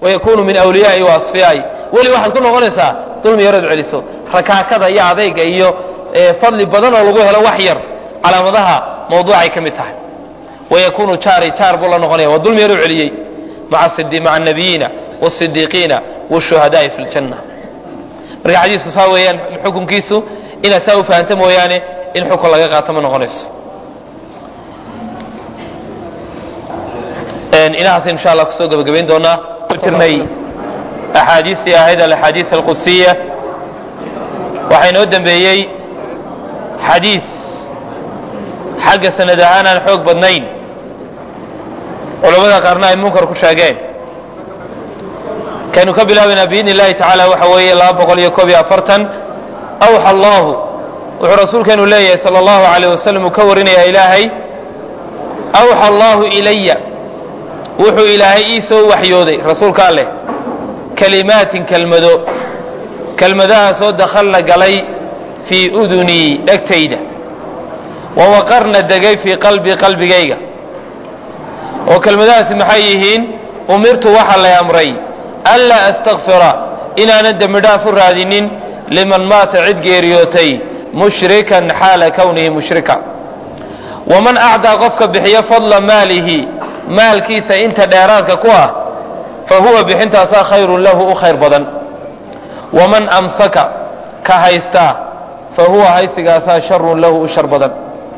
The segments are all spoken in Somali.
wayakunu min awliyaai wa asfiyaai weli waxaad ku noqonaysaa dulmi yarood celiso rakaakada iyo adayga iyo fadli badan oo lagu helo wax yar calaamadaha mawduucay ka mid tahay wayakunu jaari jaar buu la noqonaya waa dulmi yaroo celiyey maca annabiyiina wasidiiqiina washuhadaai fi ljanna marka xadiisku saa weeyaan xukunkiisu inaad saa u fahamta mooyaane in xukun laga qaato ma noqonayso inahaas insha allah kusoo gebagabayn doonaa ku jirnay axaadiistii ahayd alaxaadiis alqudsiya waxaa inoo dembeeyey xadiis xagga sanad ahaan aan xoog badnayn culamada qaarna ay munkar ku sheegeen kaynu ka bilaabaynaa biidni illahi tacaala waxa weeye laba boqol iyo koob iyo afartan awxa allahu wuxuu rasuulkeenu leeyahay sala allahu alayh wasalam uu ka warinayaa ilaahay awxa allahu ilaya wuxuu ilaahay ii soo waxyooday rasuulka alleh kalimaatin kelmado kelmadahaasoo dakhalna galay fii udunii dhegtayda wawaqarna degay fii qalbii qalbigayga oo kelmadahaasi maxay yihiin umirtu waxa lay amray anlaa astakfira inaanan dembi dhaaf u raadinin liman maata cid geeriyootay mushrikan xaala kownihi mushrika waman acdaa qofka bixiyo fadla maalihi maalkiisa inta dheeraadka ku ah fa huwa bixintaasaa khayrun lahu u khayr badan waman amsaka ka haystaa fa huwa haysigaasaa sharun lahu u shar badan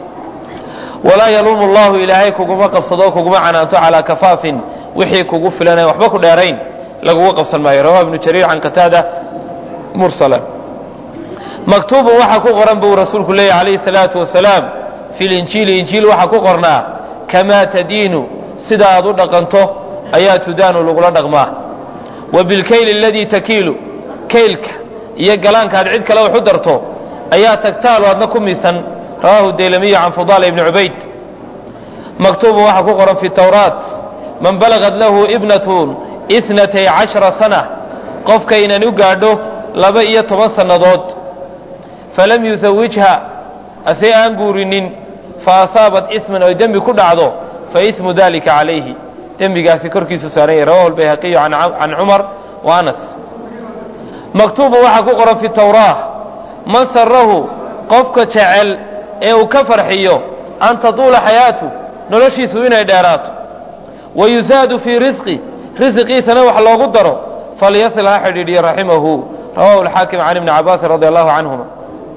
walaa yaluumu llahu ilaahay kuguma qabsado kuguma canaanto calaa kafaafin wixii kugu filanay waxba ku dheerayn laguga qabsan maayo rawaha ibnu jariir can qataada mursala maktuubun waxaa ku qoran buu rasuulku leeyahy calayhi salaatu wasalaam fi linjiili injiil waxaa ku qornaa kamaa tadiinu sida aad u dhaqanto ayaa tudaanu lagula dhaqmaa wa bilkayli aladii takiilu kaylka iyo galaankaad cid kale wax u darto ayaa tagtaalu aadna ku miisan rawahu daylamiyu can fudaala ibni cubayd maktuubun waxaa ku qoran fi tawraat man balagad lahu ibnatun inatay cashara sana qofkaynan u gaadho laba iyo toban sannadood falam yusawijha asee aan guurinin fa asaabat isman oy dembi ku dhacdo fa ismu dalika calayhi dembigaasi korkiisu saaran yahy rawahu lbayhaqiyu can cumar wa anas maktuubun waxaa ku qoran fi tawraa man sarahu qofka jecel ee uu ka farxiyo an tatuula xayaatu noloshiisu inay dheeraato wa yusaadu fii risqi risiqiisana wax loogu daro falyasil ha xidhiidhiyo raximahu rawahu alxaakim can ibni cabaasin radi allahu canhuma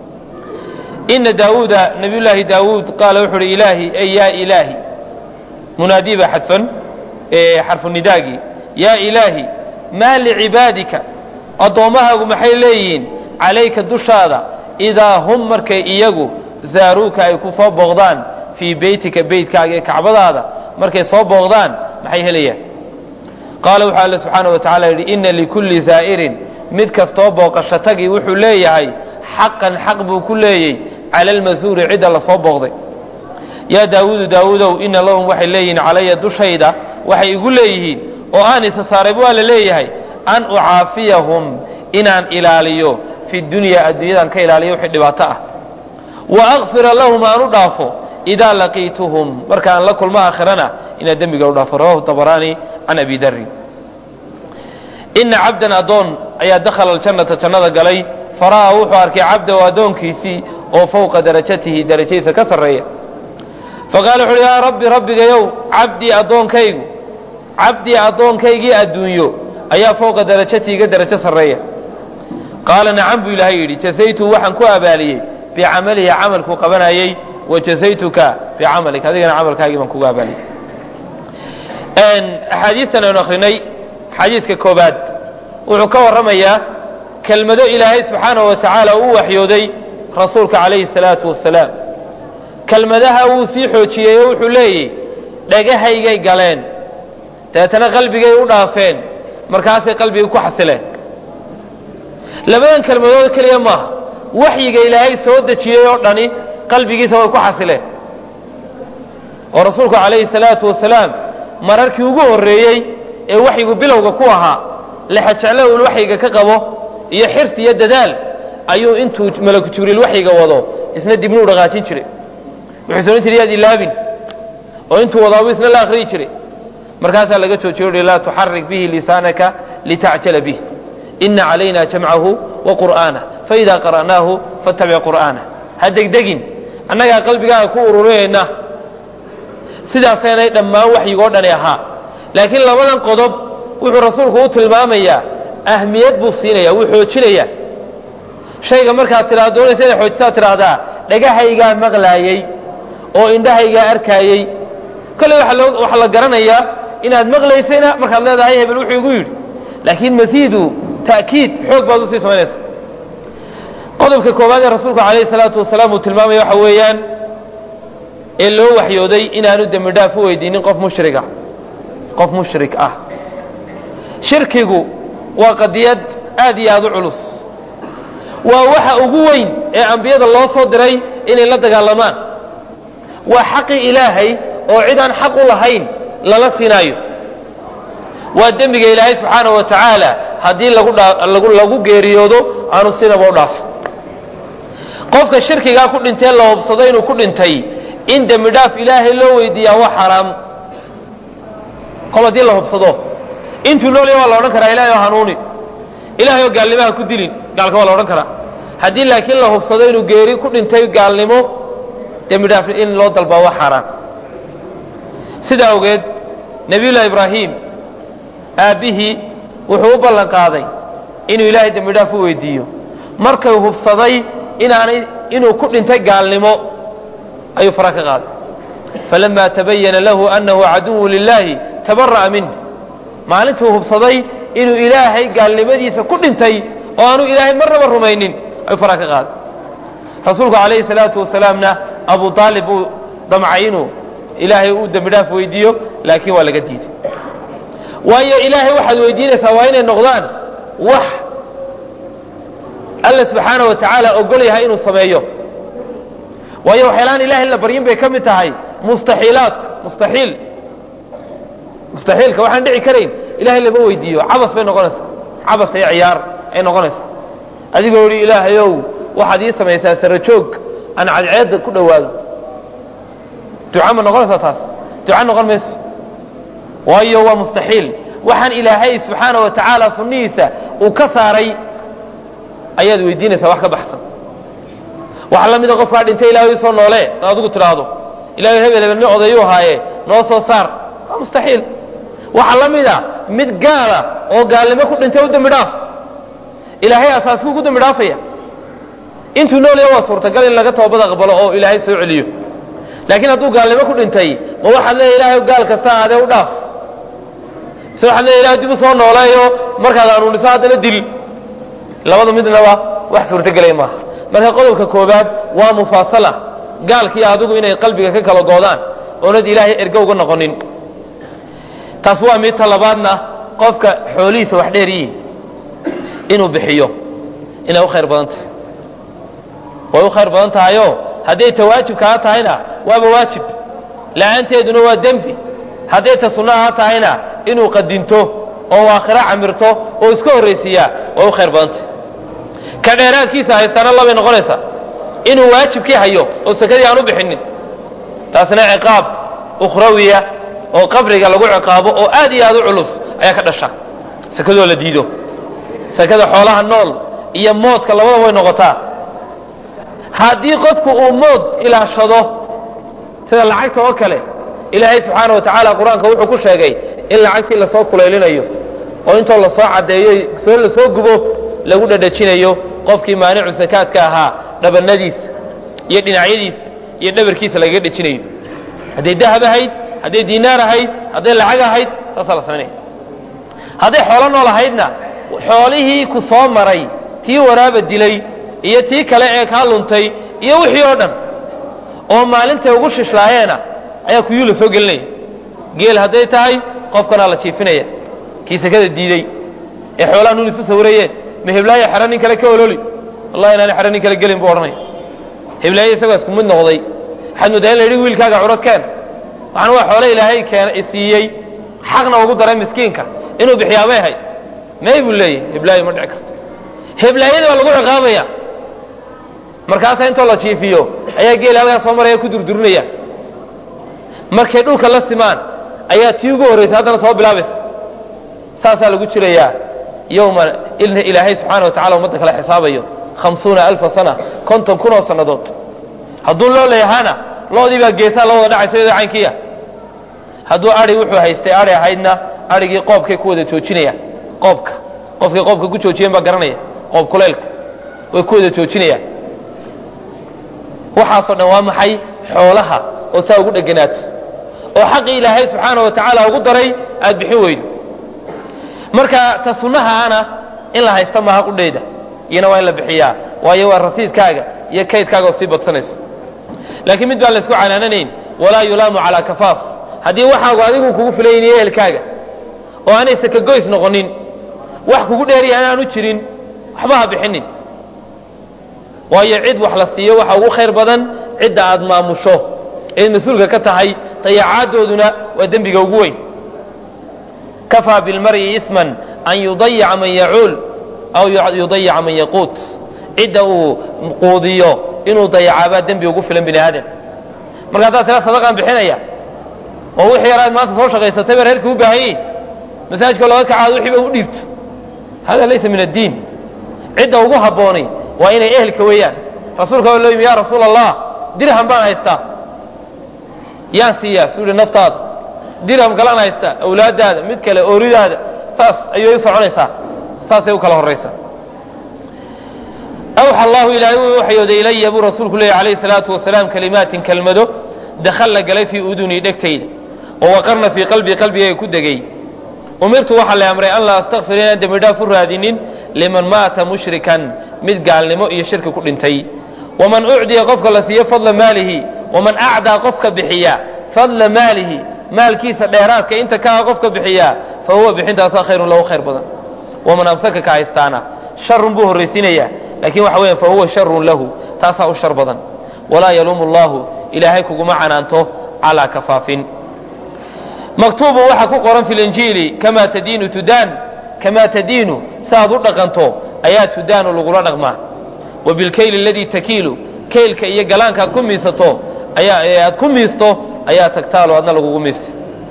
ina daawuuda nabiyullaahi daawuud qaala wuxu uhi ilaahi ey yaa ilaahi munaadii baa xadfan ee xarfu nidaagii yaa ilaahi maa licibaadika addoommahaagu maxay leeyihiin calayka dushaada idaa hum markay iyagu zaaruuka ay ku soo booqdaan fii beytika beytkaaga ee kacbadaada markay soo booqdaan maxay helayaan qaala wuxuu alle subxaana wa tacala yidhi inna likulli zaa'irin mid kastoo booqasho tagi wuxuu leeyahay xaqan xaq buu ku leeyey cala almasuuri cidda la soo booqday yaa daawuudu daawuudow ina lahum waxay leeyihiin calaya dushayda waxay igu leeyihiin oo aan isa saarayba waa la leeyahay an ucaafiyahum inaan ilaaliyo fi dunyaa adduunyadan ka ilaaliyo wixii dhibaato ah wa akfira lahum aan u dhaafo idaa laqiituhum markaan la kulmo aakhirana inaan dembiga u dhaafo rawahu dabaraani can abi darin ina cabdan addoon ayaa dakhala aljannata jannada galay fara'aa wuxuu arkay cabdahu addoonkiisii oo fowqa darajatihi darajadiisa ka sarreeya faqaala wuxu uhi yaa rabbi rabbigayow cabdii addoonkaygu cabdii addoonkaygii adduunyo ayaa fowqa darajatii iga darajo sarreeya qaala nacam buu ilaahay yidhi jasaytu waxaan ku abaaliyey bicamalihi camalkuu qabanayey wa jasaytuka bicamalik adigana camalkaagii baan kuga abaaliyey axaadiistan aynu akrinay xadiiska koobaad wuxuu ka warramayaa kelmado ilaahay subxaanahu wa tacaala u waxyooday rasuulka calayhi salaatu wasalaam kelmadaha wuu sii xoojiyey oo wuxuu leeyahy dhagahaygay galeen dabeetana qalbigay u dhaafeen markaasay qalbiga ku xasileen labadan kelmadood keliya maaha waxyiga ilaahay soo dejiyey oo dhani qalbigiisa way ku xasileen oo rasuulku calayhi salaatu wasalaam mararkii ugu horreeyey ee waxyigu bilowga ku ahaa lexajeclo uu waxyiga ka qabo iyo xirsi iyo dadaal ayuu intuu malaku jibriil waxyiga wado isna dibnuu dhaqaajin jiray wuxuu sooran jiray yaad ilaabin oo intuu wadaabu isna la akhriyi jiray markaasaa laga joojiyo uhi laa tuxarik bihi lisaanaka litacjala bih ina calayna jamcahu wa qur'aanah faida qara'naahu fattabic qur'aanah ha degdegin annagaa qalbigaaga ku ururinayna sidaasaynay dhammaan waxyigoo dhani ahaa laakiin labadan qodob wuxuu rasuulku u tilmaamayaa ahmiyad buu siinaya wuu xoojinaya shayga markaad tiraa doonaysa inay xoojisaad tidhaahdaa dhagahaygaa maqlaayey oo indhahaygaa arkaayey kolley waxaa la garanayaa inaad maqlaysayna markaad leedahay hebel wuxuu igu yidhi laakiin masiidu ta'kiid xoog baad usii samaynaysa qodobka koowaad ee rasuulku calayhi salaatu wasalaam uu tilmaamaya waxa weeyaan ee loo waxyooday inaanu dembi dhaaf u weydiinin qof mushriga qof mushrik ah shirkigu waa qadiyad aad iyo aad u culus waa waxa ugu weyn ee ambiyada loo soo diray inay la dagaalamaan waa xaqi ilaahay oo cid aan xaq u lahayn lala siinaayo waa dembiga ilaahay subxaanahu wa tacaala haddii lagu geeriyoodo aanu sinaba u dhaafo qofka shirkigaa ku dhintee la hubsado inuu ku dhintay in dembi dhaaf ilaahay loo weydiiyaa waa xaraam kol haddii la hubsado intuu noolya waa la odhan karaa ilahay oo hanuuni ilahay oo gaalnimaha ku dilin gaalka waa la odhan karaa haddii laakiin la hubsado inuu geeri ku dhintay gaalnimo dembi dhaaf in loo dalbaa waa xaaraan sidaa awgeed nebiyullahi ibraahim aabbihii wuxuu u ballan qaaday inuu ilaahay dembi dhaaf u weydiiyo markay hubsaday inaanay inuu ku dhintay gaalnimo ayuu fara ka qaaday falama tabayana lahu anahu caduwu lilahi tabara'a minh maalintuu hubsaday inuu ilaahay gaalnimadiisa ku dhintay oo aanu ilaahay marnaba rumaynin ayuu fara ka qaaday rasuulku calayhi salaatu wasalaamna abu aalib buu damcay inuu ilaahay uu dembi dhaaf weydiiyo laakiin waa laga diiday waayo ilaahay waxaad weydiinaysaa waa inay noqdaan wax alla subxaana wa tacaala ogol yahay inuu sameeyo waayo waxyaalaan ilahay la baryin bay ka mid tahay mustaxiilaadku mustaxiil mustaxiilka waxaan dhici karayn ilahay lama weydiiyo cabas bay noqonaysaa cabas iyo ciyaar ay noqonaysaa adigoo yihi ilaahayow waxaad ii samaysaa sarajoog aan cadceedda ku dhowaado duca ma noqonaysaa taas duca noqon mayso waayo waa mustaxiil waxaan ilaahay subxaana wa tacaala sunnihiisa uu ka saaray ayaad weydiinaysaa wax ka baxsan waxaa la mida qofkaa dhintay ilahay isoo noole ad adigu tidhaahdo ilahay hebel hebel nin odayuu haaye noo soo saar waa mustaxiil waxaa la mida mid gaala oo gaalnimo ku dhintay u dembi dhaaf ilaahay asaasku ku dembi dhaafaya intuu noolaya waa suurtagal in laga toobad aqbalo oo ilaahay soo celiyo laakiin hadduu gaalnimo ku dhintay ma waxaad leeya ilahay gaal kasta aadee u dhaaf mise waxaad leeya ilahay dib u soo nooleeyo markaad hanuuniso haddana dil labada midnaba wax suurtagelay maaha marka qodobka koobaad waa mufaasala gaalkii adigu inay qalbiga ka kala goodaan oonad ilaahay ergo uga noqonin taas waa mid ta labaadna qofka xoolihiisa wax dheer yihiin inuu bixiyo inay u khayr badan tahay way u khayr badan tahayo hadday ta waajibkaa tahayna waaba waajib la-aanteeduna waa dembi hadday ta sunnaha tahayna inuu qadinto oo aakhiro camirto oo iska horraysiiyaa way u khayr badan tahay ka dheeraadkiisa haystaana labay noqonaysaa inuu waajibkii hayo oo sakadii aan u bixinin taasna ciqaab ukhrawiya oo qabriga lagu ciqaabo oo aad iyo aad u culus ayaa ka dhasha sakadoo la diido sakada xoolaha nool iyo moodka labada way noqotaa haddii qofku uu mood ilaashado sida lacagta oo kale ilaahay subxaana wa tacaala qur-aanka wuxuu ku sheegay in lacagtii lasoo kulaylinayo oo intoo lasoo caddeeyo soo lasoo gubo lagu dhadhajinayo qofkii maanicu sakaadka ahaa dhabanadiisa iyo dhinacyadiisa iyo dhabarkiisa lagaga dhejinayo hadday dahab ahayd hadday diinaar ahayd hadday lacag ahayd saasaa la samaynaya hadday xoolo nool ahaydna xoolihii ku soo maray tii waraaba dilay iyo tii kale ee kaa luntay iyo wixii oo dhan oo maalintay ugu shishlaayeena ayaa kuyuu la soo gelinaya geel hadday tahay qofkanaa la jiifinaya kii sakada diiday ee xoolaha nun isu sawirayeen ma heblaayo xero nin kale ka ololi wallahi inaani xero nin kale gelin buu odhanaya heblaayo isagoo isku mid noqday waxaad moodaa in la yidhi wiilkaaga curad keen waxaan waa xoole ilaahay keen siiyey xaqna ugu daray miskiinka inuu bixiyaabay ahayd may buu leeyahy heblaayo ma dhici karto heblaayadii baa lagu ciqaabaya markaasaa intoo la jiifiyo ayaa geel halkaa soo maraya ku durdurinaya markay dhulka la simaan ayaa tii ugu horraysay haddana soo bilaabaysa saasaa lagu jirayaa yowma ilaahay subxaana wa tacala ummadda kale xisaabayo hamsuuna alfa sana konton kun oo sannadood hadduu loo leeyahaana loodii baa geesaha la wada dhacaysa iyadoo caynkiiya hadduu adhi wuxuu haystay adhi ahaydna adhigii qoobkay ku wada joojinayaan qoobka qofkay qoobka ku joojiyeen baa garanaya qoob kuleylka way ku wada joojinayaan waxaasoo dhan waa maxay xoolaha oo saa ugu dheganaato oo xaqii ilaahay subxaana wa tacaala ugu daray aad bixin weydo marka ta sunnahaana in la haysta maaha qudheyda iyana waa in la bixiyaa waayo waa rasiidkaaga iyo kaydkaaga oo sii badsanayso laakiin mid baan la isku canaananayn walaa yulaamu calaa kafaaf haddii waxaagu adigu kugu filayniyo ehelkaaga oo aanay sakagoys noqonin wax kugu dheeriya inaanu jirin waxba ha bixinin waayo cid wax la siiyo waxa ugu khayr badan cidda aad maamusho eed mas-uulka ka tahay dayacaaddooduna waa dembiga ugu weyn kafaa bilmar'i isman an yudayica man yacuul aw yudayica man yaquut cidda uu quudiyo inuu dayacaabaa dembi ugu filan bini aadam marka haddaad tira sadaqaan bixinaya oo wixii yaraad maanta soo shaqaysatay ba reerkii u baahan yihin masaajidka looga kacaado wixiiba u dhiibto hada laysa min addiin cidda ugu habboonay waa inay ehelka weeyaan rasuulka waa loo yimi ya rasuula allah dirham baan haystaa yaan siiyaa suu yihi naftaada dirham kalaan haystaa awlaaddaada mid kale ooridaada saas ayay u soconaysaa saasay u kala horraysaa awxa allahu ilaahay uu waxyooday ilaya buu rasuulku leeyahy alayhi salaatu wasalaam kalimaatin kelmado dakhalla galay fii udunii dhegtayda oo waqarna fii qalbii qalbigayga ku degay umirtu waxaa la amray an laa astakfir inaan dembi dhaaf u raadinin liman maata mushrikan mid gaalnimo iyo shirki ku dhintay waman ucdiya qofka la siiyo fadla maalihi waman acdaa qofka bixiya fadla maalihi maalkiisa dheeraadka inta kaa qofka bixiya fa huwa bixintaasaa khayrun lahu khayr badan waman amsaka ka haystaana sharun buu horraysiinayaa laakiin waxa weeyaan fa huwa sharun lahu taasaa u shar badan walaa yaluumu allahu ilaahay kuguma canaanto calaa kafaafin maktuubun waxaa ku qoran fi linjiili kamaa tadiinu tudaan kamaa tadiinu saaad u dhaqanto ayaa tudaanu lagula dhaqmaa wa bilkayli aladii takiilu kaylka iyo galaankaad ku miisato ayaa aad ku miisto ayaa tagtaalo adna lagugu miisi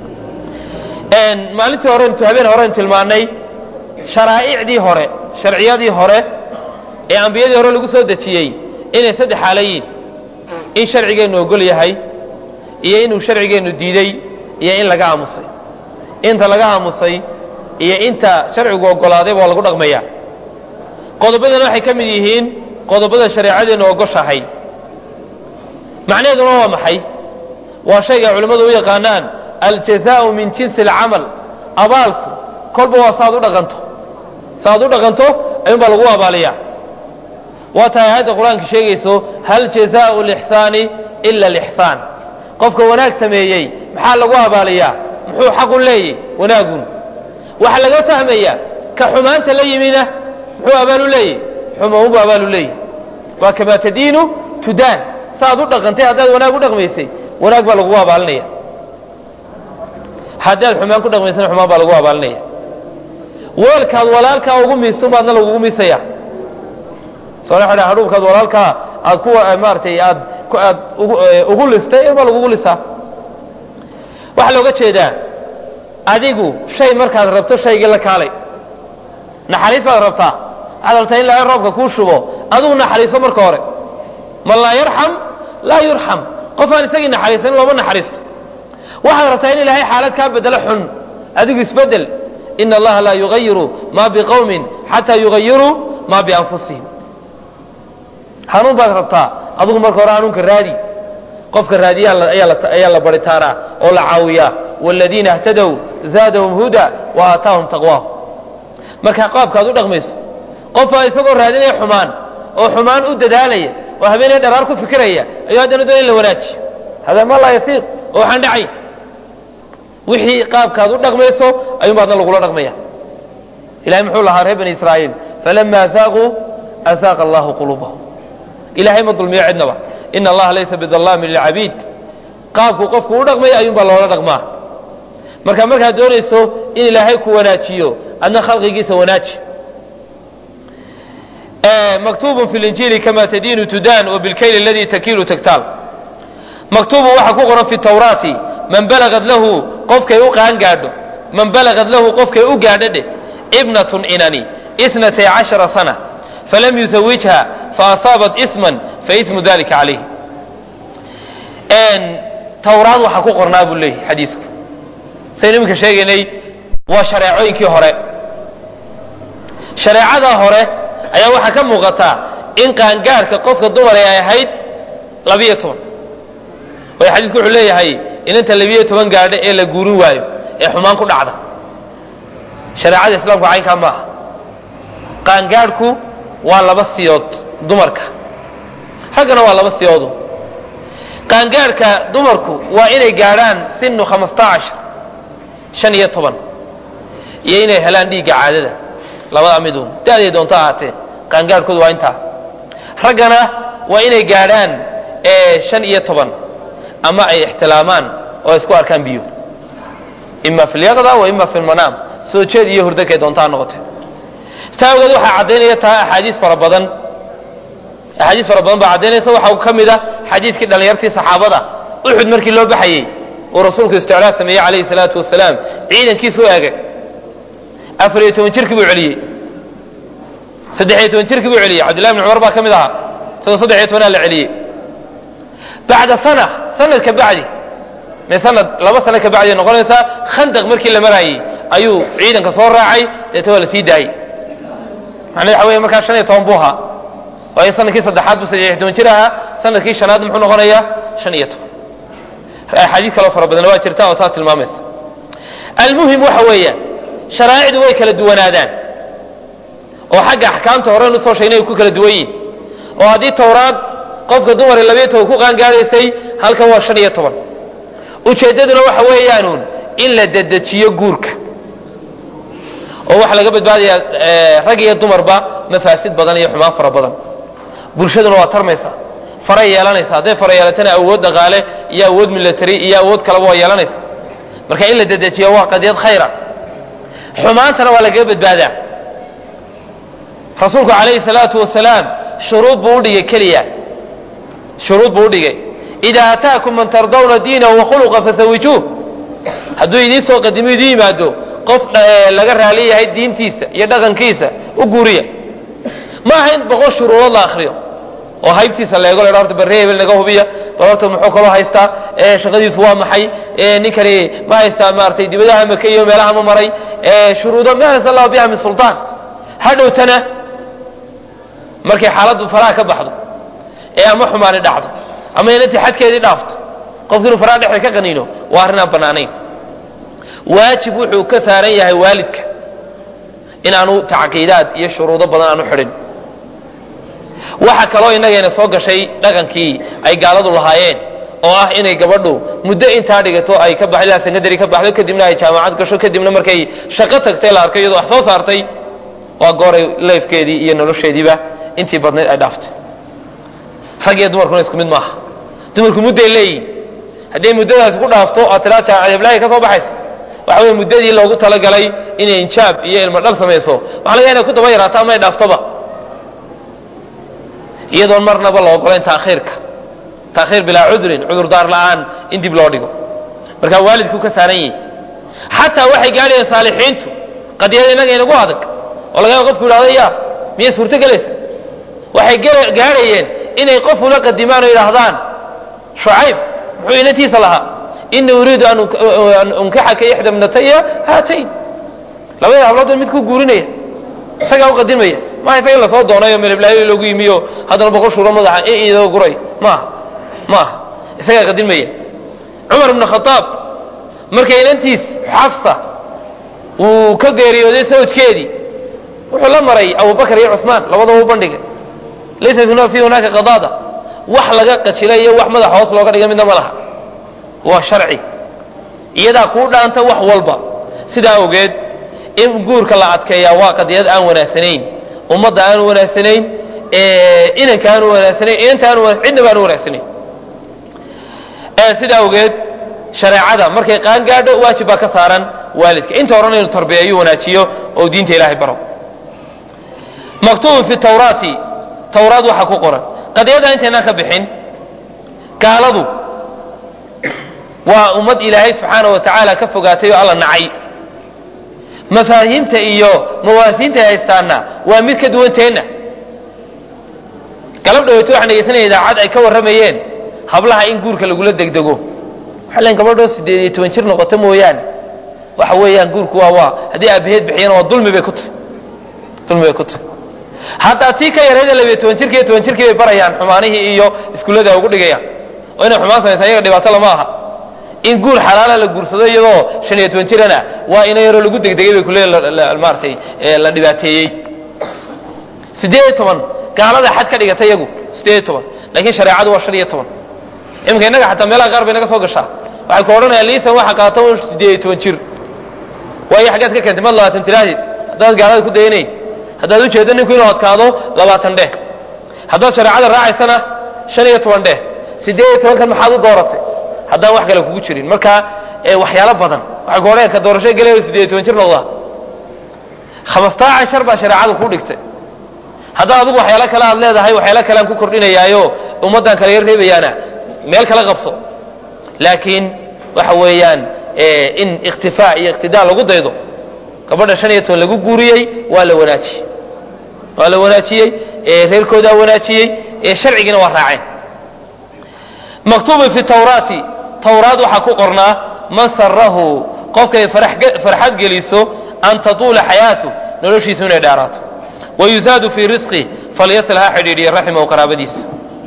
maalintii hore habeen horean tilmaannay sharaa'icdii hore sharciyadii hore ee ambiyadii hore lagu soo dejiyey inay saddex xaalo yiin in sharcigeennu ogol yahay iyo inuu sharcigeennu diiday iyo in laga aamusay inta laga aamusay iyo inta sharcigu ogolaaday waa lagu dhaqmaya qodobadana waxay ka mid yihiin qodobada shareecadeennu ogoshahay macnaheeduna waa maxay waa shayga culimmadu u yaqaanaan aljazaau min jinsi alcamal abaalku kolba waa saaad u dhaqanto saaad u dhaqanto ayuun baa lagu abaaliyaa waa tahay aayadda qur-aanka sheegayso hal jazaau lixsaani ila alixsaan qofka wanaag sameeyey maxaa lagu abaaliyaa muxuu xaqu leeyay wanaagun waxaa laga fahmayaa ka xumaanta la yimina muxuu abaalu leeyay xumaunbu abaalu leeyay waa kamaa tadiinu tudaan saaad u dhaqantay haddaad wanaag u dhaqmaysay wanaag baa lagugu abaalinaya haddaad xumaan ku dhaqmaysana xumaan baa lagu abaalinaya weelkaad walaalkaa ugu miistun baadna lagugu miisaya soo hadhuubkaad walaalkaa aad ku maaratay aad aad ugu listay in baa lagugu lisaa waxaa looga jeedaa adigu shay markaad rabto shaygii la kaalay naxariis baad rabtaa waxaad rabtaa in ilaahay roobka kuu shubo adigu naxariiso marka hore man laa yarxam laa yurxam qof aan isagii naxariisan looma naxariisto waxaad rabtaa in ilaahay xaalad kaa bedelo xun adigu isbedel ina allaha laa yugayiru ma biqowmin xataa yugayiruu ma bianfusihim hanuun baad rabtaa adigu marka hore hanuunka raadi qofka raadiya ayaa la baritaaraa oo la caawiyaa wاladiina اhtadow zaadahum huda wa aataahum taqwaahum markaa qaabkaad u dhaqmayso qofaa isagoo raadinaya xumaan oo xumaan u dadaalaya oo habeenay dharaar ku fikiraya ayuu haddana doon in la wanaajiyo hada ma laa yasiiq oo waxaan dhacayn wixii qaabkaad u dhaqmayso ayuun baadna lagula dhaqmaya ilahay muxuu lahaa reer bani israa'iil falama azaaquu azaaqa allahu quluubahum ilahay ma dulmiyo cidnaba ina allaha laysa bidallaamin lilcabiid qaabkuu qofku u dhaqmaya ayuun baa loola dhaqmaa marka markaad doonayso in ilaahay ku wanaajiyo adna khalqigiisa wanaaji maktuubun fi linjiili kama tadiinu tudaan wabilkayli aladii takiilu tagtaal maktuubun waxaa ku qoran fi tawraati man balagad lahu qofkay u qaangaadho man balagad lahu qofkay u gaadho dheh ibnatun inani isnatay cashara sana falam yusawijha faasaabat isman faismu dalika calayh tawraad waxaa ku qornaa buu leeyahy xadiisku saynu iminka sheegaynay waa shareecooyinkii hore shareecadaa hore ayaa waxaa ka muuqataa in qaangaarhka qofka dumar ay ahayd labiyo toban waayo xadiisku wuxuu leeyahay inanta labiyo toban gaadho ee la guurin waayo ee xumaan ku dhacda shareecada islaamku caynkaa maaha qaangaadhku waa laba siyood dumarka raggana waa laba siyoodu qaangaadhka dumarku waa inay gaadhaan sinu khamastaacash shan iyo toban iyo inay helaan dhiigga caadada labada midun da-day doonto ahaatee qaangaadhkoodu waa intaa raggana waa inay gaadhaan shan iyo toban ama ay ixtilaamaan oo ay isku arkaan biyo ima fi lyaqda wa ima fi lmanaam soo jeed iyo hurdakay doontaa noqotee taa awgeed waxaa caddaynaya taa axaadiis fara badan axaadiis fara badan baa caddaynaysa waxaa ka mid a xadiiskii dhallinyartii saxaabada uxud markii loo baxayey uu rasuulku isticlaad sameeyey calayhi salaatu wasalaam ciidankiisu u eegay afar iyo toban jirkii buu celiyey saddex iyo toban jirkii buu celiyey cabdillahi bn cumar baa ka mid ahaa isagoo saddex iyo tobanaa la celiyey bacda sana sanad ka bacdi me sanad laba sano ka bacdi noqonaysaa khandaq markii la maraayey ayuu ciidanka soo raacay deeta waa la sii daayey macnaa waxa weeye markaa shan iyo toban buu ahaa waayo sanadkii saddexaad buu saddex iyo toban jir ahaa sanadkii shanaad muxuu noqonayaa shan iyo toban axaadiis kaloo fara badan waa jirta oo taa tilmaamaysa almuhim waxa weeyaan sharaa'icdu way kala duwanaadaan oo xagga axkaamta horeen usoo sheegnay ay ku kala duwan yihin oo haddii towraad qofka dumar labiyo toban ku qaangaadhaysay halkan waa shan iyo toban ujeeddaduna waxa weeyaanuun in la dedejiyo guurka oo waxaa laga badbaadayaa rag iyo dumarba mafaasid badan iyo xumaan fara badan bulshaduna waa tarmaysa faray yeelanaysa hadday fara yeelatana awood dhaqaale iyo awood milatary iyo awood kaleba waa yeelanaysa marka in la dedejiyo waa qadiyad khayra xumaantana waa lagaga badbaadaa rasuulku calayhi salaatu wasalaam shuruud buu udhigay keliya shuruud buu udhigay idaa ataakum man tardawna diinahu wakhuluqa fasawijuuh hadduu idiin soo qadimo idiin yimaado qof laga raali yahay diintiisa iyo dhaqankiisa u guuriya ma aha in boqol shuruudood la akriyo oo haybtiisa la eego la horta barre hebel naga hubiya bal horta muxuu kaloo haystaa shaqadiisu waa maxay ninkani ma haystaa maaragtay dibadaha maka iyo meelaha ma maray shuruudo ma anzal allahu biha min sultaan hadhowtana markay xaaladdu faraha ka baxdo ee ama xumaani dhacdo ama inantii xadkeedii dhaafto qofki inuu faraha dhexda ka qaniino waa arrin aan bannaanayn waajib wuxuu ka saaran yahay waalidka inaanu tacqiidaad iyo shuruudo badan aanu xidhin waxa kaloo innagayna soo gashay dhaqankii ay gaaladu lahaayeen oo ah inay gabadhu muddo intaa dhigato ay ka baxdo secondary ka baxdo kadibna ay jaamacad gasho kadibna markay shaqo tagtay la arkay iyadoo wax soo saartay waa gooray leefkeedii iyo nolosheediiba intii badnayd ay dhaaftay rag iyo dumarkuna isku mid maaha dumarku mudday leeyihin hadday muddadaasi ku dhaafto aad tiraa jaamacadblaahi ka soo baxaysa waxa weye muddadii loogu talagalay inay injaab iyo ilmo dhal samayso waxa laga inay ku daba yaraato ama ay dhaaftoba iyadoon marnaba la ogolayn taakhiirka taakhiir bilaa cudrin cudurdaar la'aan in dib loo dhigo marka waalidku ka saaran yihi xataa waxay gaadhayeen saalixiintu qadiyada innaga inagu adag oo laga yaaba qofku yidhahdo ya miyay suurto gelaysa waxay gaadhayeen inay qof ula qadimaan oo yidhaahdaan shucayb muxuu inantiisa lahaa ini uriidu an unkaxaka ixda bnataya haatayn labada hablood mid ku guurinaya isagaa u qadimaya maaha isaga lasoo doonayo melblaayo loogu yimiyo haddana boqol shuuro madaxa idoo guray maaha maaha isagaa qadimaya cumar ibn khadaab markay inantiis xafsa uu ka geeriyooday sawjkeedii wuxuu la maray abubakar iyo cusmaan labadaba u bandhigay laysa fi hunaaka qadaada wax laga qajilay iyo wax madaxa hoos looga dhiga midna ma laha waa sharci iyadaa kuu dhaanta wax walba sidaa ogeed in guurka la adkeeyaa waa qadiyad aan wanaagsanayn ummadda aanu wanaagsanayn inanka aanu wanaagsanayn inanta aanu cidnaba aanu wanaagsanayn sidaa ogeed shareecada markay qaan gaadho waajib baa ka saaran waalidka inta horena inuu tarbiyeeyo wanaajiyo oo diinta ilaahay baro maktuubun fi tawraati tawraad waxaa ku qoran qadiyadda intaynaan ka bixin gaaladu waa ummad ilaahay subxaana wa tacaala ka fogaatay oo alla nacay mafaahiimta iyo mawaasiinta ay haystaana waa mid ka duwanteenna galab dhaweyto waxaan dhegeysanaya idaacad ay ka warramayeen hablaha in guurka lagula degdego waxay leeyiin gabadhoo siddeed iyo toban jir noqoto mooyaane waxa weeyaan guurku waa waa haddii aabaheed bixiyana waa dulmi bay ku tahy dulmi bay ku tahy haddaa tii ka yareeda labiyo toban jirki iyo toban jirkii bay barayaan xumaanihii iyo iskuullada ugu dhigayaan oo inay xumaan samaysa ayaga dhibaato lama aha in guur xalaala la guursado iyadoo shan iyo toban jirana waa ina yaroo lagu degdegay bay kuleeyiin maaratay la dhibaateeyey siddeed iyo toban gaalada xad ka dhigata iyagu siddeed iyo toban laakiin shareecadu waa shan iyo toban iminka innaga xataa meelaha qaar bay naga soo gashaa waxay ku odhanayaan liisan waxa qaata un siddeed iyo toban jir waayo xaggaad ka keentay mad labaatan tiraahdeed haddaad gaalada ku dayanayn haddaad ujeeddo ninku inuu adkaado labaatan dheh haddaad shareecada raacaysana shan iyo toban dheh siddeed iyo tobankan maxaad u dooratay haddaan wax kale kugu jirin marka waxyaalo badan waxay ku odhanayaan ka doorasho gelayo siddeed iyo toban jir noqdaa khamstaa cashar baa shareecadu ku dhigtay haddaa adigu waxyaalo kale aad leedahay waxyaalo kale aan ku kordhinayaayo ummaddan kale yar reebayaana meel kala qabso laakiin waxa weeyaan in ikhtifaa iyo iqtidaa lagu daydo gabadha shan iyo toban lagu guuriyey waa la wanaajiyey waa la wanaajiyey reerkoodaa wanaajiyey sharcigiina waa raaceen maktuubun fi tawraati tawraad waxaa ku qornaa man sarahu qofkay farxad geliso an tatuula xayaatu noloshiisu inay dheeraato wayusaadu fii risqi falyasil ha xidhiidhiya raximahu qaraabadiisa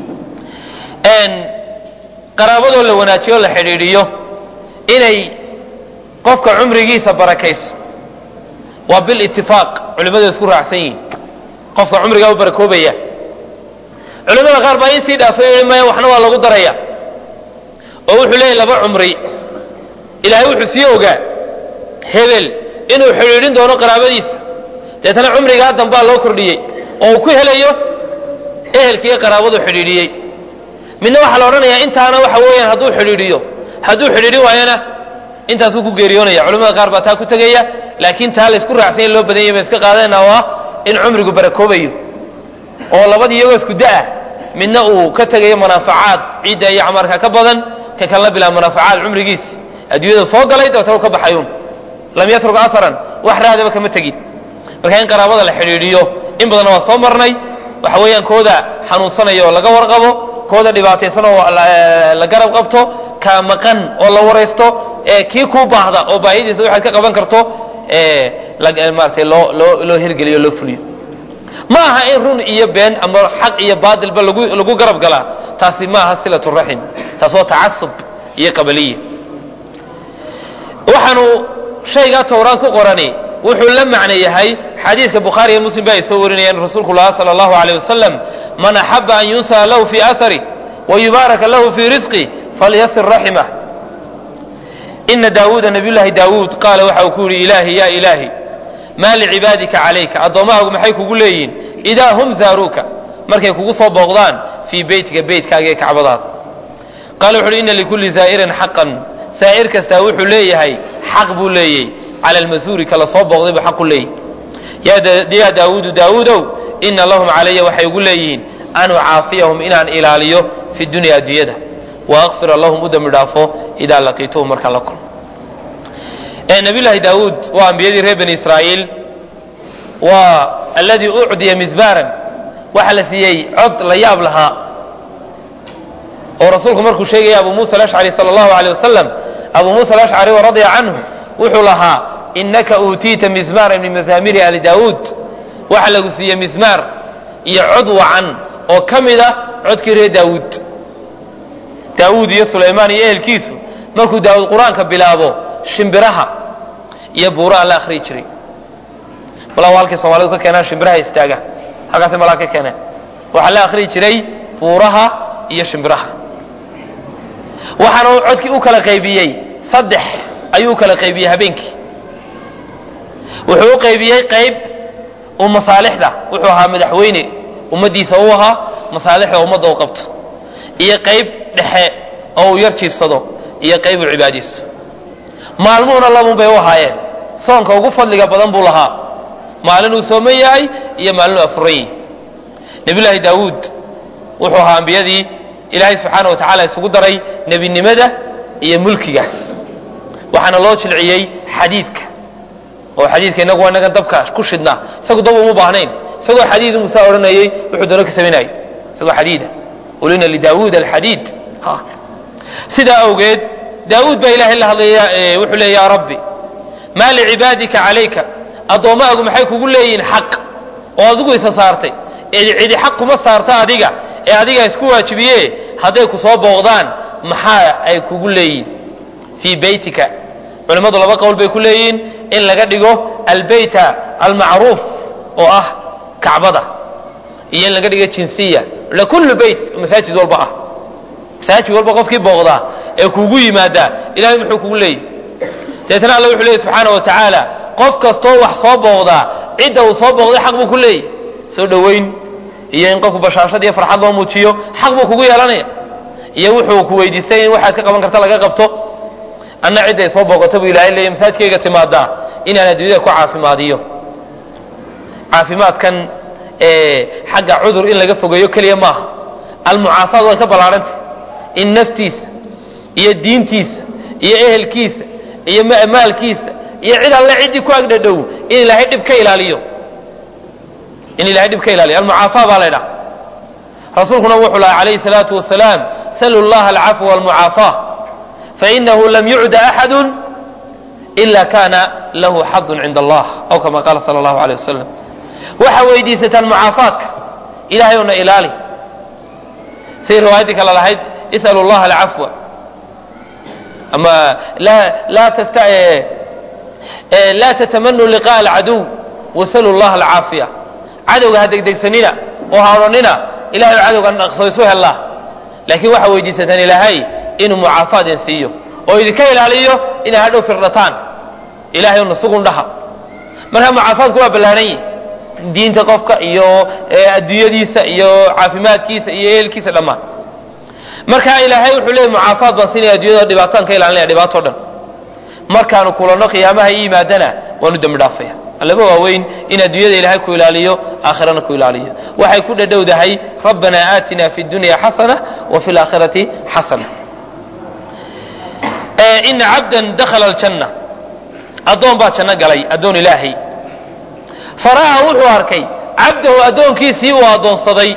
qaraabadoo la wanaajiyo o la xidhiidhiyo inay qofka cumrigiisa barakayso waa bilitifaaq culimmadu isku raacsan yihiin qofka cumrigaa u barakoobaya culimmada qaar baa in sii dhaafay maya waxna waa lagu daraya oo wuxuu leeyahy laba cumri ilaahay wuxuu sii ogaa hebel inuu xidhiidhin doono qaraabadiisa deetana cumrigaa dambaa loo kordhiyey oo uu ku helayo ehelkiiyo qaraabadu xidhiidhiyey midna waxaa la odhanayaa intaana waxa weeyaan hadduu xidhiidhiyo hadduu xidhiidhin waayana intaasuu ku geeriyoonaya culimmada qaar baa taa ku tegaya laakiin taa laysku raacsan in loo badan yahy baan iska qaadayna oo ah in cumrigu barakoobayo oo labadii iyagoo isku da-ah midna uu ka tegayo munaafacaad ciidda iyo camarka ka badan ka kalena bilaa munaafacaad cumrigiis adduunyada soo galay dabeetana u ka baxayuun lam yatruk aharan wax raadaba kama tegin marka in qaraabada la xidhiidhiyo in badanna waa soo marnay waxa weeyaan kooda xanuunsanaya oo laga warqabo kooda dhibaataysan oo la garab qabto ka maqan oo la waraysto kii kuu baahda oo baahidiisa waxaad ka qaban karto maaratay loo loo loo hirgeliyo loo fuliyo ma aha in run iyo been ama xaq iyo baatilba lagu lagu garab galaa taasi ma aha silatu raxim taas waa tacasub iyo qabaliya waxaanu shaygaa towraad ku qorani wuxuu la macno yahay xadiidka bukhaari iyo muslim ba ay soo warinayaan rasuulku laha sala allahu alayh wasalam man axaba an yunsaha lahu fii aharih wayubaaraka lahu fii risqih falyasir raximah ina daawuuda nabiyullaahi daawuud qaala waxa uu ku yidhi ilaahi ya ilaahi maa licibaadika calayka addoommahaagu maxay kugu leeyihin idaa hum zaaruuka markay kugu soo booqdaan fii beytika beytkaaga ee kacbadaada qaala wuxu uhi ina likulli zaa'irin xaqan saa'ir kastaa wuxuu leeyahay xaq buu leeyey cala almasuuri kala soo booqday buu xaq ku leeyahy yaa daawuudu daawuudow ina lahum calaya waxay ugu leeyihiin an ucaafiyahum inaan ilaaliyo fi dunya adduunyada wa akfira lahum u dembi dhaafo idaa laqiituhum markaan la kulmo nabiyullaahi daawuud waa ambiyadii reer bani israa'iil waa alladii ucdiya misbaaran waxa la siiyey cod la yaab lahaa oo rasuulku markuu sheegaya abu muusa alashcari sala allahu aleyh wasalam abu muusa alashcari radia canhu wuxuu lahaa inaka uutiita mismaara min mazaamiri ali daawuud waxa lagu siiyey mismaar iyo cod wacan oo ka mid ah codkii reer daawuud daawuud iyo sulaymaan iyo ehelkiisu markuu daawuud qur-aanka bilaabo shimbiraha iyo buuraha la akhriyi jiray malaa halkay soomaalidu ka keenaan shimbiraha istaaga halkaasay malaa ka keeneen waxaa la akhriyi jiray buuraha iyo shimbiraha waxaana uu codkii u kala qaybiyey saddex ayuu u kala qaybiyey habeenkii wuxuu u qaybiyey qayb uu masaalixda wuxuu ahaa madaxweyne ummaddiisa u ahaa masaalixda ummadda u qabto iyo qayb dhexe oo uu yar jiifsado iyo qayb uu cibaadaysto maalmuhuna labun bay u ahaayeen soonka ugu fadliga badan buu lahaa maalin uu sooman yahay iyo maalin uu afuran yahay nebiyullaahi daawuud wuxuu ahaa ambiyadii ilaahay subxaana wa tacaala isugu daray nebinimada iyo mulkiga waxaana loo jilciyey xadiidka oo xadiidka inagu waa inagan dabka ku shidnaa isagu dab uma baahnayn isagoo xadiid musaa odhanayey wuxuu doono ka samaynayay isagoo xadiida ulina lidaawuud alxadiid sidaa awgeed daawuud baa ilahay la hadlaya wuxuu leey ya rabbi maa licibaadika calayka addoommaagu maxay kugu leeyihiin xaq oo adigu isa saartay cidi xaq kuma saarta adiga ee adiga isku waajibiye hadday ku soo booqdaan maxaa ay kugu leeyihin fii beytika culimmadu laba qowl bay ku leeyihiin in laga dhigo albeyta almacruuf oo ah kacbada iyo in laga dhigo jinsiya lakullu beyt masaajid walba ah masaajid walba qofkii booqdaa ee kuugu yimaadaa ilahay muxuu kugu leeyihi deetna alla wuxuu leeyahy subxaana wa tacaala qof kastoo wax soo booqdaa cidda uu soo booqday xaq buu ku leeyahy soo dhowayn iyo in qofku bashaashad iyo farxad loo muujiyo xaq buu kugu yeelanaya iyo wuxuu ku weydiistay in waxaad ka qaban karta laga qabto anna cidda ay soo booqata buu ilahay leeyahy masaajidkayga timaadaa inaan adduunyada ku caafimaadiyo caafimaadkan xagga cudur in laga fogeeyo keliya maaha almucaafaad way ka ballaarhantay in naftiisa iyo diintiisa iyo ehelkiisa iyo maalkiisa iyo cid alle ciddii ku agdhadhow in ilaahay dhib ka ilaaliyo in ilahay dhib ka ilaaliyo almucaafaa baa laydhaha rasuulkuna wuxuu laha calayhi salaatu wasalaam salu llaha alcafwa walmucaafaa fainahu lam yucda axadu ila kana lahu xadun cinda allah aw kama qaala sala allahu aleyh wasalam waxaa weydiisataan mucaafaadka ilahay una ilaali say riwaayaddii kale lahayd is'alu llaha alcafwa ama laa tatamanu liqa'a alcaduw wasalu llaha alcaafiya cadowga ha degdegsanina oo ha odhanina ilahay cadowgan dhaqso isu hellaa laakiin waxaa weydiisataan ilaahay inuu mucaafaad in siiyo oo idinka ilaaliyo inay hadhow firdhataan ilahay una sugun dhaha marka mucaafaadku waa ballaaran yihi diinta qofka iyo adduunyadiisa iyo caafimaadkiisa iyo ehelkiisa dhammaan marka ilaahay wuxuu leeyay mucaafaad baan siinaya addunyada dhibaataan ka ilaalinaya dhibaato dhan markaanu kulanno qiyaamaha i yimaadana waanu dembi dhaafaya allaba waaweyn in adduunyada ilaahay ku ilaaliyo aakhirana ku ilaaliyo waxay ku dhadhowdahay rabbanaa aatina fi dunya xasana wa fi laakhirati xasana ina cabdan dakhala aljanna addoon baa janno galay addoon ilaahay fara'a wuxuu arkay cabdahu addoonkiisii uu addoonsaday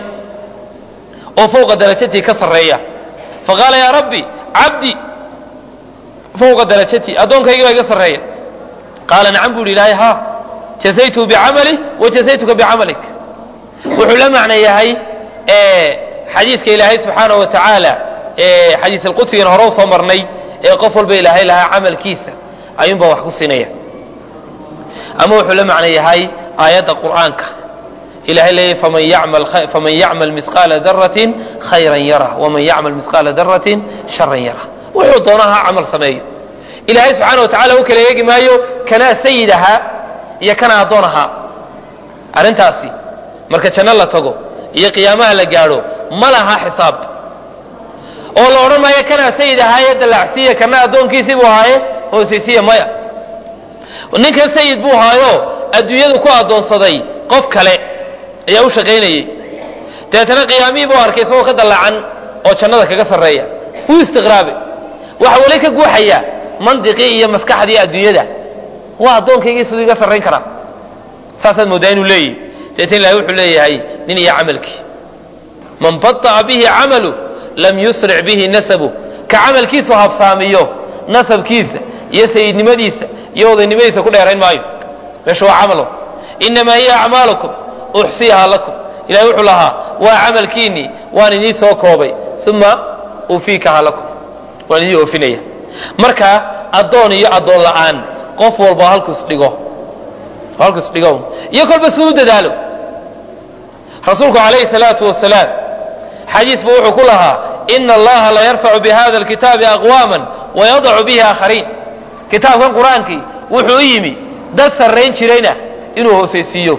oo fowqa darajatii ka sarreeya faqaala yaa rabbi cabdi fowqa darajatii addoonkaygii baa iga sarreeya qaala nacam buu yidhi ilaahay haa jasaytuhu bicamalih wa jasaytuka bicamalik wuxuu la macno yahay xadiiska ilaahay subxaanahu wa tacaala xadiis alqudsigan hore u soo marnay ee qof walba ilaahay lahaa camalkiisa ayuunbaa wax ku siinaya ama wuxuu la macno yahay aayadda qur'aanka ilahay leeyahy faman yacmal misqaala daratin khayran yara waman yacmal misqaala daratin sharan yara wuxuu doonaha camal sameeyo ilaahay subxaana wa tacala u kala eegi maayo kanaa sayid ahaa iyo kanaa addoon ahaa arrintaasi marka janno la tago iyo qiyaamaha la gaadho ma laha xisaab oo la odhan maayo kanaa sayid ahaaye dallacsiiya kana addoonkiisii buu ahaaye hoosaysiya maya ninkan sayid buu ahaayo adduunyadu ku addoonsaday qof kale ayaa u shaqaynayey dabeetana qiyaamihii buu arkay isagoo ka dallacan oo jannada kaga sarreeya wuu istiqraabe waxa weli ka guuxaya mandiqii iyo maskaxdii adduunyada waa addoonkaygii siduu iga sarrayn karaa saasaad mooddaa inuu leeyahy dabeetana ilahay wuxuu leeyahay nin iyo camalkii man bada'a bihi camalu lam yusric bihi nasabu ka camalkiisu habsaamiyo nasabkiisa iyo sayidnimadiisa iyo odaynimadiisa ku dheerayn maayo meesha waa camalo inamaa hiya acmaalukum uxsiyahaa lakum ilahay wuxuu lahaa waa camalkiinnii waan idiin soo koobay uma ufiikahaa lakum waan idiin oofinaya marka addoon iyo addoon la'aan qof walba halkus dhigo halkus dhigo iyo kolba suu u dadaalo rasuulku calayhi salaatu wasalaam xadiis buu wuxuu ku lahaa ina allaha la yarfacu bihada alkitaabi aqwaaman wayadacu bihi aakhariin kitaabkan qur-aankii wuxuu u yimi dad sarrayn jirayna inuu hoosaysiiyo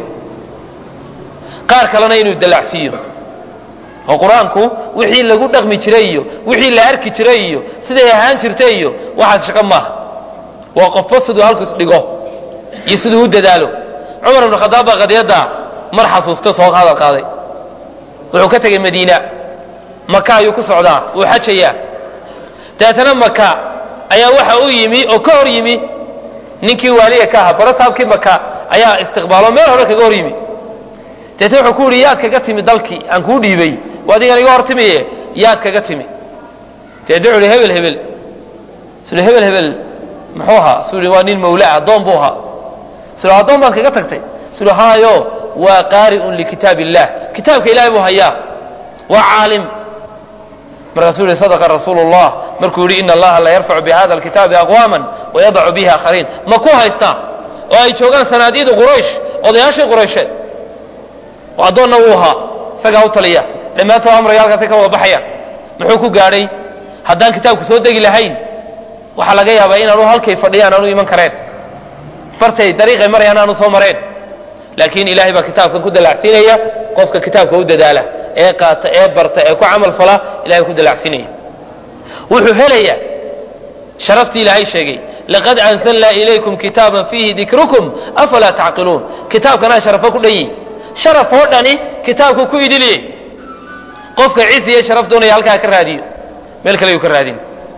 qaar kalena inuu dallacsiiyo oo qur-aanku wixii lagu dhaqmi jiray iyo wixii la arki jiray iyo siday ahaan jirtay iyo waxaas shaqo maaha waa qofba siduu halkus dhigo iyo siduu u dadaalo cumar ibnu khadaab baa qadiyadda mar xasuusta soo hadal qaaday wuxuu ka tegey madiina maka ayuu ku socdaa wuu xajayaa dabeetana maka ayaa waxa u yimi oo ka hor yimi ninkii waaliga ka ahaa barasaabkii maka ayaa istiqbaalo meel hore kaga hor yimi deetna wuxuu ku yidhi yaad kaga timi dalkii aan kuu dhiibay waa adigan iga hor timiye yaad kaga timi deetna wuxuu ihi hebel hebel suu ihi hebel hebel muxuu ahaa suu ihi waa nin mawla ah addoon buu ahaa suu ihi addoon baad kaga tagtay suu ihi haayo waa qaari'un likitaab illah kitaabka ilahay buu hayaa waa caalim markaasuu yihi sadaqa rasuulu llah markuu yidhi ina allaha la yarfacu bihada alkitaabi aqwaman wayadacu bihi aakhariin ma ku haystaa oo ay joogaan sanaadiida quraysh odayaashii quraysheed oo addoonna wuu ahaa isagaa u taliya dhammaantood amraya halkaasay ka wada baxayaan muxuu ku gaadhay haddaan kitaabku soo degi lahayn waxaa laga yaabaa inaanu halkay fadhiyaan aanu iman kareen bartay dariiqay marayaan aanu soo mareen laakiin ilaahay baa kitaabkan ku dalacsiinaya qofka kitaabka u dadaala ee qaata ee barta ee ku camal fala ilahay ku dalacsiinaya wuxuu helayaa sharaftii ilaahay sheegay laqad anzalnaa ilaykum kitaaban fiihi dikrukum afalaa tacqiluun kitaabkanaa sharafo ku dhan yihi sharaf oo dhani kitaabku ku idiliye qofka ciis iyo sharaf doonaya halkaa ka raadiyo meel kale yuu ka raadin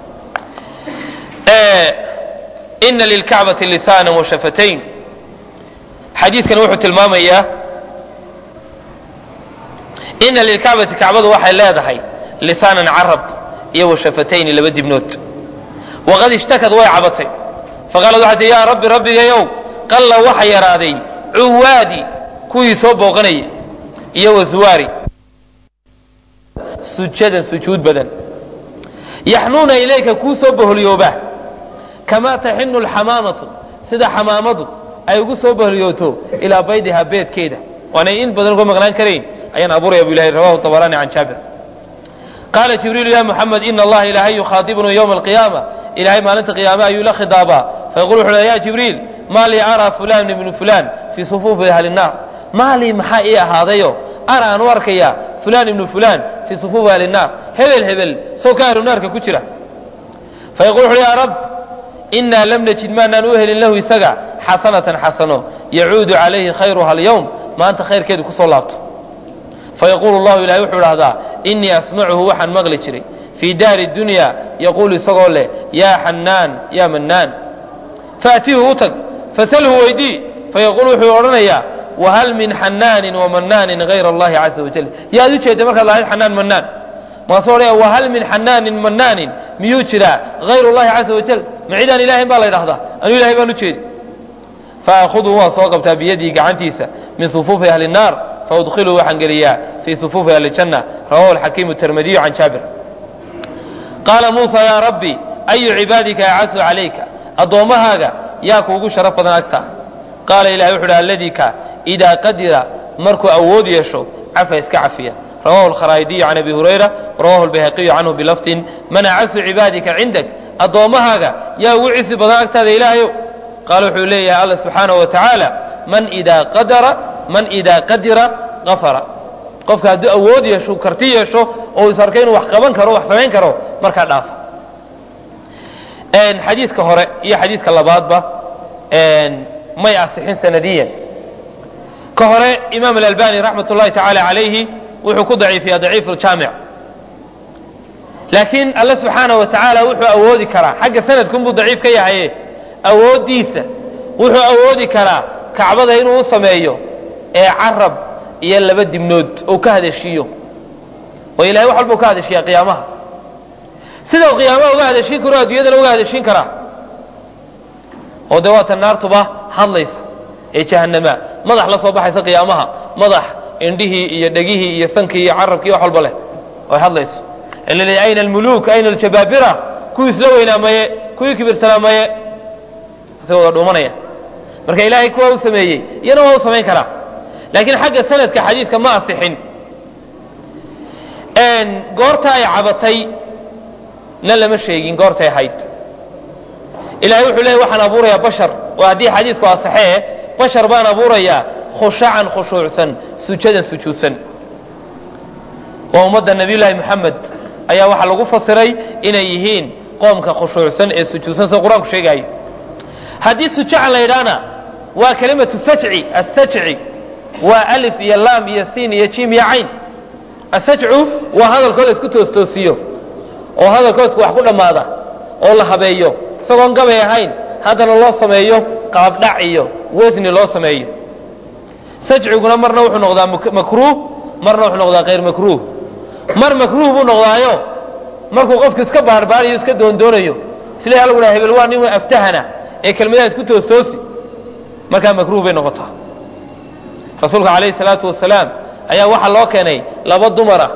ina lilkacbati lisaana washafatayn xadiidkan wuxuu tilmaamayaa ina lilkacbati kacbadu waxay leedahay lisaanan carab iyo washafatayni laba dibnood waqad ishtakad way cabatay faqaalad waxay tii yaa rabbi rabbigayow qalla waxa yaraaday cuwaadi kuwii soo booqanayay iyo waswaari sujadan sujuud badan yaxnuuna ilayka kuu soo boholyooba kamaa taxinu alxamaamatu sida xamaamadu ay ugu soo boholyooto ilaa baydihaa beedkeeda waanay in badan uga maqnaan karayn ayaan abuuraya bu ilahay rawahu طabarani can jaabir qaala jibriilu ya muxamed ina allaha ilaahay yukhaadibnuu ywma alqiyaama ilahay maalinta qiyaame ayuu la khidaabaa fayaqul wuxu ya jibriil maa lii araa fulan ibnu fulan fii sufuufi ahli الnaar maa lii maxaa ii ahaadayo ana aan u arkaya fulan ibnu fulan fii sufuufi ahli الnaar hebel hebel sow ka ahlu naarka ku jira fayaqul wuxu ya rab inaa lam najid maanaan u helin lahu isaga xasanatan xasano yacuudu calayhi khayruha alyowm maanta khayrkeedu kusoo laabto fayaquulu llahu ilahay wuxuu idhahdaa inii asmacuhu waxaan maqli jiray fii daari dunya yaquulu isagoo leh yaa xanaan yaa mannaan faatihu u tag fasalhu weydii fayaquul wuxuu odhanayaa wahal min xanaanin wamanaanin hayra allahi caza wajal yaad u jeedda markaad lahayd xanaan mannaan maasuu odhanaya wahal min xanaanin mannaanin miyuu jiraa hayr llahi caza wajal ma cidaan ilahayn baa la ydhahdaa anuu ilahay baan u jeedi faakhudu waan soo qabtaa biyadii gacantiisa min sufuufi ahli الnaar faudkhiluu waxaan geliyaa fii sufuufi ahli اjanna rawahu alxakiimu tirmidiyu can jaabir qaala muusa yaa rabbi ayu cibaadika acasu calayka addoommahaaga yaa kuugu sharaf badan agta qaala ilahay wuxu uhi alladii ka idaa qadira markuu awood yeesho cafa iska cafiya rawahu alkharaa'idiyu can abi hurayra rawahu albayhaqiyu canhu bilafdin man acasu cibaadika cindak addoommahaaga yaa ugu cisi badan agtaada ilaahayow qaala wuxuu leeyahay alla subxaanahu wa tacaala man idaa qadara man idaa qadira gafara qofka hadduu awood yeesho karti yeesho oo is arkay inuu wax qaban karo wax samayn karo markaa dhaafa xadiiska hore iyo xadiiska labaadba may asixin sanadiyan ka hore imaam alalbani raxmat ullahi tacaala calayhi wuxuu ku daciifiyaa daciif aljaamic laakiin alle subxaanahu wa tacaala wuxuu awoodi karaa xagga sanadkunbuu daciif ka yahaye awooddiisa wuxuu awoodi karaa kacbada inuu u sameeyo ee carab iyo laba dibnood uu ka hadeshiiyo oo ilahay wax walba u ka hadeshiyaa qiyaamaha sida uu qiyaamaha uga hadeshiin karo adduunyadana uga hadeshiin karaa oo dee waata naartuba hadlaysa ee jahannama madax la soo baxaysa qiyaamaha madax indhihii iyo dhegihii iyo sankii iyo carabkii wax walba leh oy hadlayso ilal ayna almuluuk ayna aljabaabira kuwii isla weynaa maye kuwii kibirsanaa maye asay wada dhuumanaya marka ilaahay kuwa u sameeyey iyana waa u samayn karaa laakiin xagga sanadka xadiidka ma asixin goorta ay cabatay na lama sheegin goortay ahayd ilahay wuxuu leeyay waxaan abuurayaa bashar oo haddii xadiisku asaxee bashar baan abuurayaa khushacan khushuucsan sujadan sujuudsan waa ummadda nabiyullaahi moxamed ayaa waxaa lagu fasiray inay yihiin qoomka khushuucsan ee sujuudsan sida qur-aanku sheegaayo haddii sujacan la yidhaahna waa kelimatu sajci asajci waa alif iyo laam iyo siin iyo jim iyo cayn asajcu waa hadalkoo la isku toostoosiyo oo hadalkoo isku wax ku dhammaada oo la habeeyo isagoon gabay ahayn haddana loo sameeyo qaabdhac iyo wasni loo sameeyo sajciguna marna wuxuu noqdaa makruuh marna wuxuu noqdaa kayr makruuh mar makruuh buu noqdaayo markuu qofku iska baarbaarayo iska doondoonayo isla lagu dhaha hebel waa nin aftahana ee kelmadaha isku toostoosi markaa makruuh bay noqotaa rasuulka calayhi salaatu wasalaam ayaa waxaa loo keenay laba dumara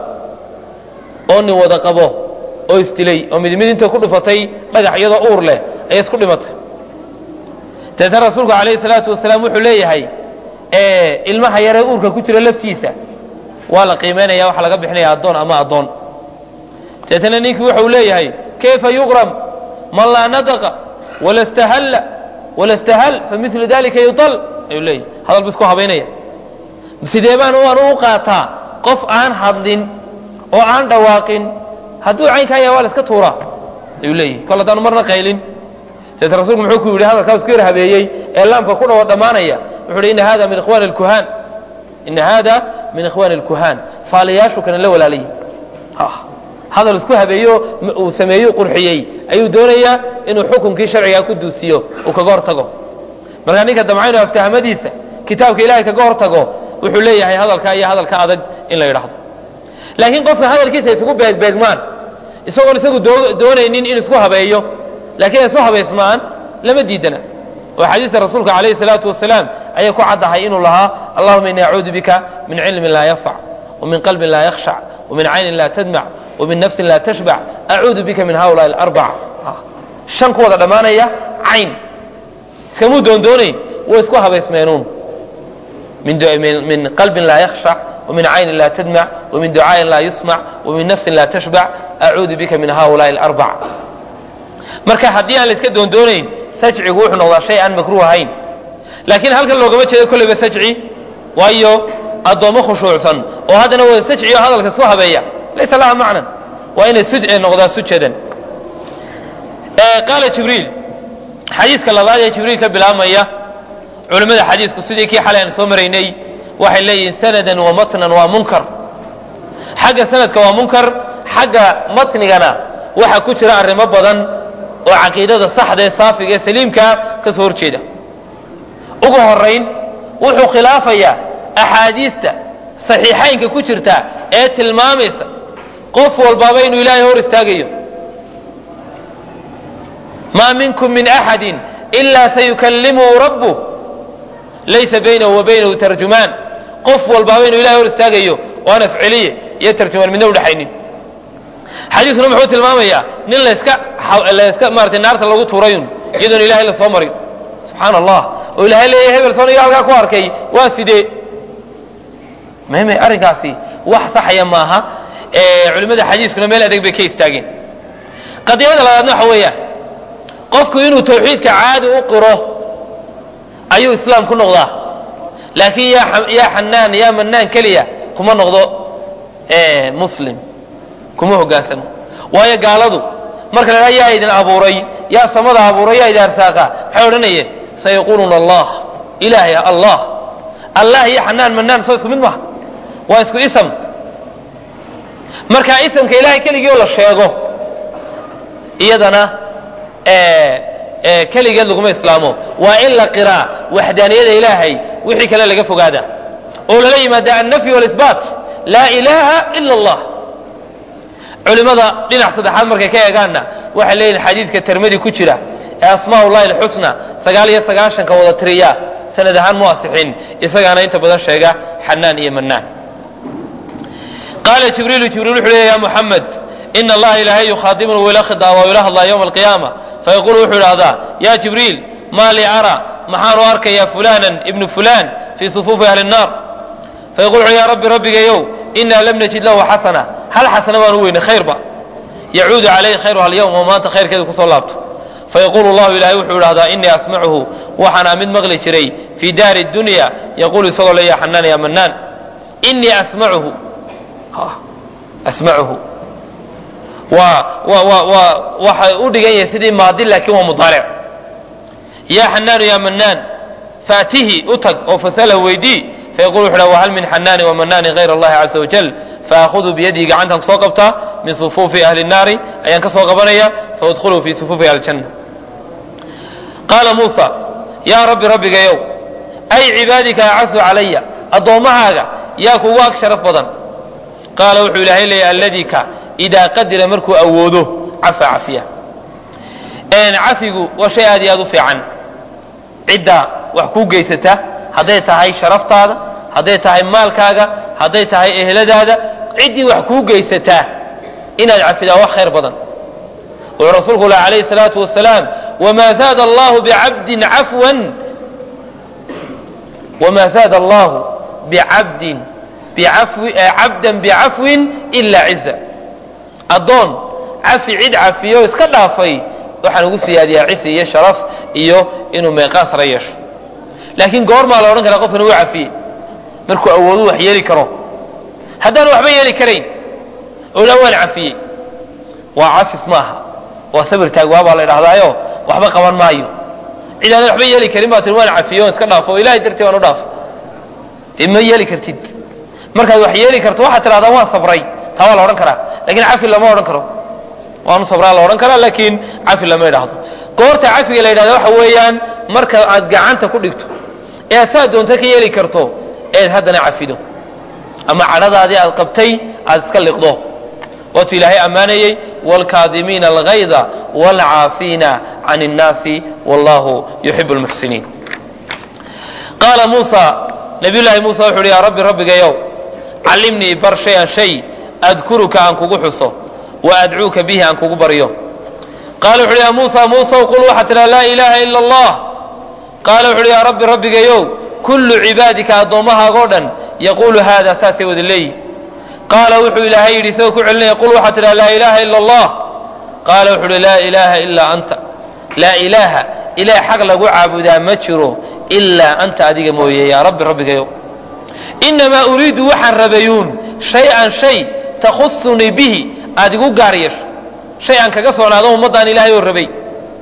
oo nin wada qabo oo isdilay oo mid mid inta ku dhufatay dhagax iyadoo uur leh ayay isku dhimatay deetna rasuulku calayhi salaatu wasalaam wuxuu leeyahay ilmaha yaree uurka ku jira laftiisa waa la qiimaynaya waxa laga bixinaya addoon ama addoon deetna ninkii wuxuu leeyahay kayfa yuqram man laa nadaqa wala stahalla wala stahal familu dalika yutal ayuu leeyahay hadal bu isku habaynaya sidee baan aan u qaataa qof aan hadlin oo aan dhawaaqin hadduu caynkaa yaha waa la iska tuuraa ayuu leeyahay kol haddaanu marna qaylin deet rasuulku muxuu ku yidhi hadalkaa isku yar habeeyey ee laamka ku dhawo dhammaanaya wuxuu hi ina hada min ikhwani lkuhaan ina hada min ikhwani lkuhaan faaliyaashu kana la walaalayay hadal isku habeeyo uu sameeyo qurxiyey ayuu doonayaa inuu xukunkii sharcigaa ku duusiyo uu kaga hor tago markaa ninka damcaynu aftahamadiisa kitaabka ilahay kaga hor tago wuxuu leeyahay hadalkaa iyo hadalka adag in la yidhaahdo laakiin qofka hadalkiisa isugu beegbeegmaan isagoon isagu doonaynin in isku habeeyo laakiin ay isu habaysmaan lama diidana oo xadiista rasuulka calayhi salaatu wasalaam ayay ku caddahay inuu lahaa allahuma ini acuudu bika min cilmin laa yanfac wamin qalbin laa yakhshac wamin caynin laa tadmac wamin nafsin laa tashbac acuudu bika min haulaai alarbaca shan ku wada dhammaanaya cayn iskamuu doondoonayn way isku habaysmeenuun min qalbin laa yakhshac ومن عين لا تدمع ومن دعاء لا يسمع ومن نفس لا تشبع أعوذ بك من هؤلاء الأربع marka haddii aan la iska doondoonayn sajcigu wuxuu noqdaa shay aan makruuh ahayn laakiin halkan loogama jeedo kolleyba sajci waayo addoommo khushuucsan oo haddana wada sajci oo hadalka isku habeeya laysa laha macnan waa inay suj noqdaa sujadan qaala jibriil xadiiska labaad ee jibriil ka bilaabmaya culimmada xadiisku sidii kii xalay aan soo maraynay waxay leeyihiin sanadan wa matnan waa munkar xagga sanadka waa munkar xagga matnigana waxaa ku jira arrimo badan oo caqiidada saxda ee saafiga ee saliimkaa ka soo horjeeda ugu horayn wuxuu khilaafayaa axaadiista saxiixaynka ku jirta ee tilmaamaysa qof walbaaba inuu ilaahay hor istaagayo maa minkum min axadin ilaa sayukallimuhu rabbuh laysa baynahu wa baynahu tarjumaan qof walbaaba inuu ilahay hor istaagayo oo aan afceliye iyo tarjumaan midna udhexaynin xadiiskuna muxuu tilmaamayaa nin laska laska maratay naarta lagu tuurayun iyadoon ilahay la soo marin subxaana allah oo ilahay leeyahay hebel sooniga halkaa ku arkay waa sidee meme arrinkaasi wax saxaya maaha culimmada xadiiskuna meel adeeg bay ka istaageen qadiyada labaadna waxa weeyaan qofku inuu tawxiidka caadi u qiro ayuu islaam ku noqdaa laakiin yaa xanaan yaa manaan keliya kuma noqdo muslim kuma hogaansamo waayo gaaladu marka la yaa idin abuuray yaa samada abuuray yaa idin arsaaqa maxay odhanayeen sayaquuluuna allah ilaahay allah allah iyo xanaan manaan soo isku mid maha waa isku ism marka isamka ilahay keligii oo la sheego iyadana keligeed laguma islaamo waa in la qiraa waxdaaniyada ilaahay wixii kale laga fogaada oo lala yimaada annafy walisbaat laa ilaaha ila allah culimada dhinac saddexaad markay ka eegaanna waxay leeyihin xadiidka termadi ku jira ee asmaa ullahi alxusna sagaal iyo sagaashanka wada tiriya sanad ahaan mu asixin isagaana inta badan sheega xanaan iyo manaan qaala jibriilu jibriil wuxuu leeya ya muxamed ina allaha ilaahay yukhaadimuni wila khidaaba wila hadlaa yowma alqiyaama fayaqulu wuxuu idhahdaa ya jibriil maa lii ara maxaanu arkayaa fulanan ibnu fulan fii sufuufi ahli الnaar fayaqul wuxu ya rabbi rabbigayow inaa lam najid lahu xasana hal xasana baan u weynay khayrba yacuudu calayhi khayruha alyawm oo maanta khayrkeeda kusoo laabto fayaqulu llahu ilahay wuxuu idhahdaa inii asmacuhu waxaanaa mid maqli jiray fii daari dunya yaquulu isagoo le ya xanaan ya manaan inii asmacuhu asmacuhu waa wa wa waa waxa u dhigan yahay sidii maadi laakiin waa mudaaric ya xanaanu ya manaan faatihi u tag oo fasalahu weydii fayaqul wuxu dhaha wahal min xanaani wamanaani hayr allahi caza wajal faakhudu biyadihi gacantaan kusoo qabtaa min sufuufi ahli الnaari ayaan ka soo qabanaya faudkhuluu fi sufuufi ahli اljanna qaala muusa yaa rabbi rabbigayow ay cibaadika acasu calaya addoommahaaga yaa kugu ag sharaf badan qaala wuxuu ilaahay leeyahy alladii ka idaa qadira markuu awoodo cafa cafiya cafigu waa shay aad iyo aad u fiican cidda wax kuu geysata hadday tahay sharaftaada hadday tahay maalkaaga hadday tahay ehladaada ciddii wax kuu geysataa inaad cafidaa wax khayr badan wuxuu rasuulku lah alayhi الsalaatu wasalaam wma zaada allahu bicabdin cafwan wma zaada allahu bicabdin cabdan bicafwin ila ciza addoon cafi cid cafiyo iska dhaafay waxaan ugu siyaadiyaa cisi iyo sharaf iyo inuu meeqaas la yeesho laakiin goormaa la odhan karaa qofkan uu cafiyey markuu awoodu wax yeeli karo haddaanu waxba yeeli karayn ola waan cafiyey waa cafis maaha waa sabir taagwaa baa la idhahdaayo waxba qaban maayo cid aanad waxba yeeli karin baa tii waan cafiye on iska dhaafo o ilahay dartii waan u dhaafo dee ma yeeli kartid markaad wax yeeli karto waxaad tidhahdaa waan sabray taa waa la odhan karaa lakin cafi lama odhan karo waanu sabraa la odhan karaa laakiin cafi lama idhaahdo goorta cafiga la yidhahda waxa weeyaan marka aad gacanta ku dhigto ee aad saa doonta ka yeeli karto eed haddana cafido ama cadhadaadii aad qabtay aad iska liqdo waatuu ilaahay ammaanayey wاlkaadimiina algayda wاlcaafiina can الnaasi wallahu yuxib اlmuxsiniin qaala muusa nabiy llaahi muusa wuxu uhi yaa rabbi rabbigayow callimnii bar shay-an shay adkuruka aan kugu xuso wa adcuuka bihi aan kugu baryo qaala wuxu uhi ya muusa muusaw qul waxaa tidhaha laa ilaaha ila allah qaala wuxu uhi yaa rabbi rabbigayow kullu cibaadika addoommahaago dhan yaquulu haada saasay wada leeyihi qaala wuxuu ilaahay yidhi isagoo ku celinaya qul waxaa tidhaha laa ilaaha ila allah qaala wuxu uhi laa ilaaha ilaa anta laa ilaaha ilaah xaq lagu caabudaa ma jiro ilaa anta adiga mooye yaa rabbi rabbigayow inamaa uriidu waxaan rabayuun shay-an shay takhusunii bihi aad igu gaar yeesho shay aan kaga soonaado ummaddaan ilaahay oo rabay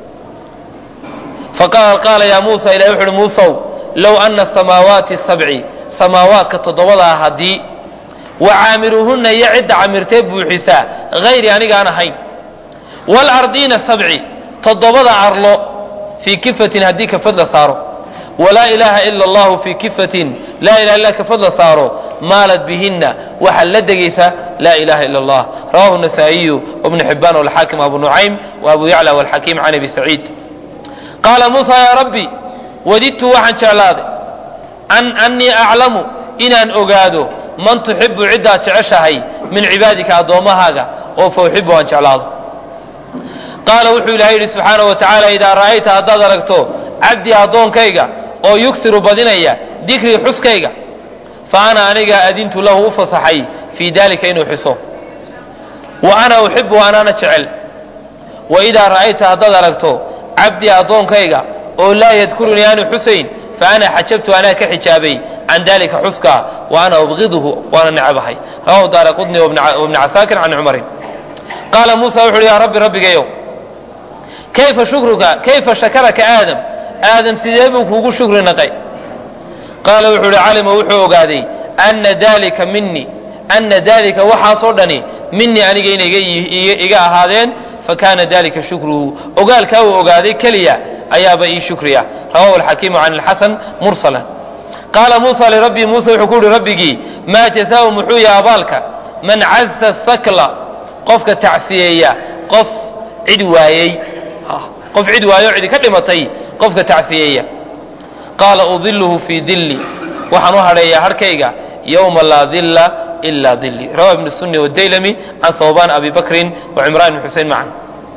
faqaal qaala yaa muusa ilahi wuxu uhi muusow low ana asamaawaati sabci samaawaadka toddobadaa haddii wa caamiruuhunna iyo cidda camirtee buuxisaa hayri anigaan ahayn waalardiina sabci toddobada arlo fii kifatin haddii kafad la saaro walaa ilaaha ila allahu fii kifatin laa ilaha illa kafad la saaro maalad bihinna waxaa la degaysa laa ilaha ila allah rawahu nasaa'iyu wabnu xibaan walxaakim abu nucaym wa abu yacla walxakiim can abi saciid qaala muusa yaa rabbi wadidtu waxaan jeclaaday an annii aclamu inaan ogaado man tuxibu ciddaad jeceshahay min cibaadika addoommahaaga oo fa uxibu aan jeclaado qaala wuxuu ilahay yidhi subxaanahu wa tacaala idaa ra'ayta haddaad aragto cabdii addoonkayga oo yugsiru badinaya dikrii xuskayga fa ana aniga adintu lahu u fasaxay fii dalika inuu xuso wa ana uxibu anaana jecel wa idaa ra'ayta haddaad aragto cabdii addoonkayga oo laa yadkurunii aanu xusayn fa ana xajabtu anaa ka xijaabay can dalika xuska wa ana ubqiduhu waana necabahay rawahu daara qudni wabni casaakir can cumarin qaala muusa wuxu uhi yaa rabbi rabbigayow kayfa shukruka kayfa shakaraka aadam aadam sidee buu kuugu shukri naqay qaala wuxuu uhi calima wuxuu ogaaday ana dalika minii ana dalika waxaasoo dhani minii aniga inay iga ahaadeen fakana dalika shukruhu ogaalkaa uu ogaaday keliya ayaaba ii shukriya rawahu alxakiimu can alxasan mursalan qaala muusa lirabbii muuse wuxuu ku uhi rabbigii maa jazaau muxuu yaha abaalka man caza sakla qofka tacsiyeeya qof cid waayey qof cid waayo cidi ka dhimatay qofka tacsiyeeya qaala udiluhu fii dilli waxaan u hadheeyaa harhkayga yowma laa dilla ilaa dilli rawa ibnu sunni wadaylami can hawbaan abi bakrin wa cimraan ibn xusein macan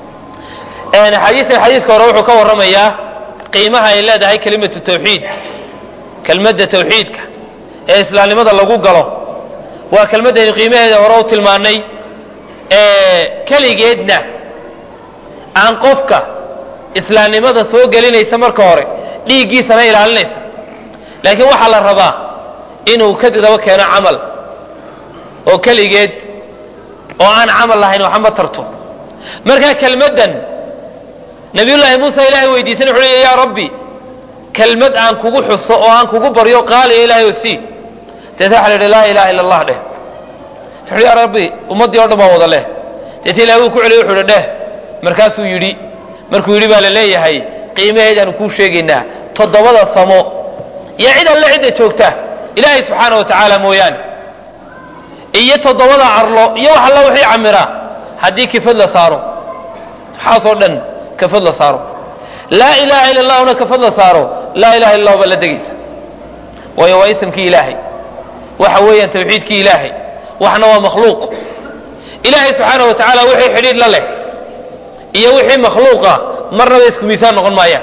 xadiikan xadiidka hore wuxuu ka warramayaa qiimaha ay leedahay kelimatu tawxiid kelmadda tawxiidka ee islaamnimada lagu galo waa kelmaddaynu qiimaheeda hore u tilmaannay keligeedna aan qofka islaamnimada soo gelinaysa marka hore dhiiggiisana ilaalinaysa laakiin waxaa la rabaa inuu ka daba keeno camal oo keligeed oo aan camal lahayn waxma tarto markaa kelmaddan nabiyullaahi muuse ilaahay weydiisan wuxu uhi yaa rabbi kelmad aan kugu xuso oo aan kugu baryo qaaliya ilahay oo sii deeta waxa la yidhi laa ilaha illa allah dheh wuxu yaa rabbi ummaddii o dhan baa wada leh deeta ilahay wuu ku celiy wuxu uhi dheh markaasuu yidhi markuu yidhi baa la leeyahay qiimaheedaanu kuu sheegaynaa toddobada samo iyo cid alle cidda joogta ilaahay subxaana wa tacaala mooyaane iyo toddobada carlo iyo wax alla wixii camiraa haddii kifad la saaro waxaasoo dhan kafad la saaro laa ilaaha ila allahuna kafad la saaro laa ilaha illa allah baa la degaysa waayo waa isimkii ilaahay waxa weeyaan tawxiidkii ilaahay waxna waa makhluuq ilaahay subxaana wa tacaala wixii xidhiidh la leh iyo wixii makhluuqa marnaba isku miisaan noqon maayaan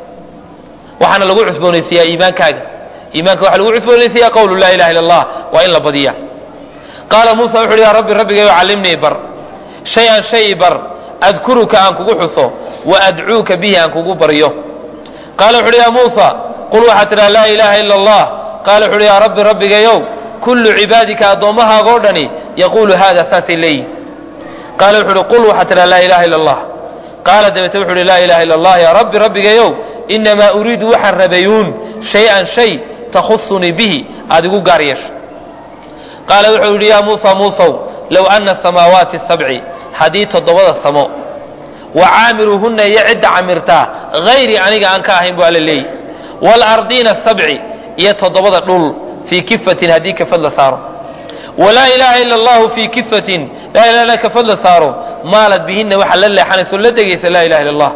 waxaana lagu cusboonaysiiyaa iimaankaaga iimaanka waxaa lagu cusboonaysiiyaa qawlu laa ilaha illa allah waa in la badiya qaala muusa wuxu uhi yaa rabbi rabbigayo callimnii bar shay-an shay bar adkuruka aan kugu xuso wa adcuuka bihi aan kugu baryo qaala wuxu uhi yaa muusa qul waxaad tidhaha laa ilaaha ila allah qaala wuxu uhi yaa rabbi rabbigayow kullu cibaadika addoommahaago dhani yaquulu hada saasay leeyihin qaala wuxu uhi qul waxaad tidhaha laa ilaha ila allah qaala dabeete wuxu uhi laa ilaha illa allah yaa rabbi rabbigayow inamaa uriidu waxaan rabayuun shay-an shay takhusunii bihi aada igu gaar yeesho qaala wuxuu yidhi yaa muusa muusow low ana samaawaati sabci haddii toddobada samo wa caamiruuhunna iyo cidda camirtaa hayri aniga aan ka ahayn bu alla leeyi waalardiina sabci iyo toddobada dhul fii kifatin haddii kafad la saaro walaa ilaaha ila allahu fii kifatin laa ilaha illa kafad la saaro maalad bihinna waxaa la leexanayso la degaysa laa ilaha illa allah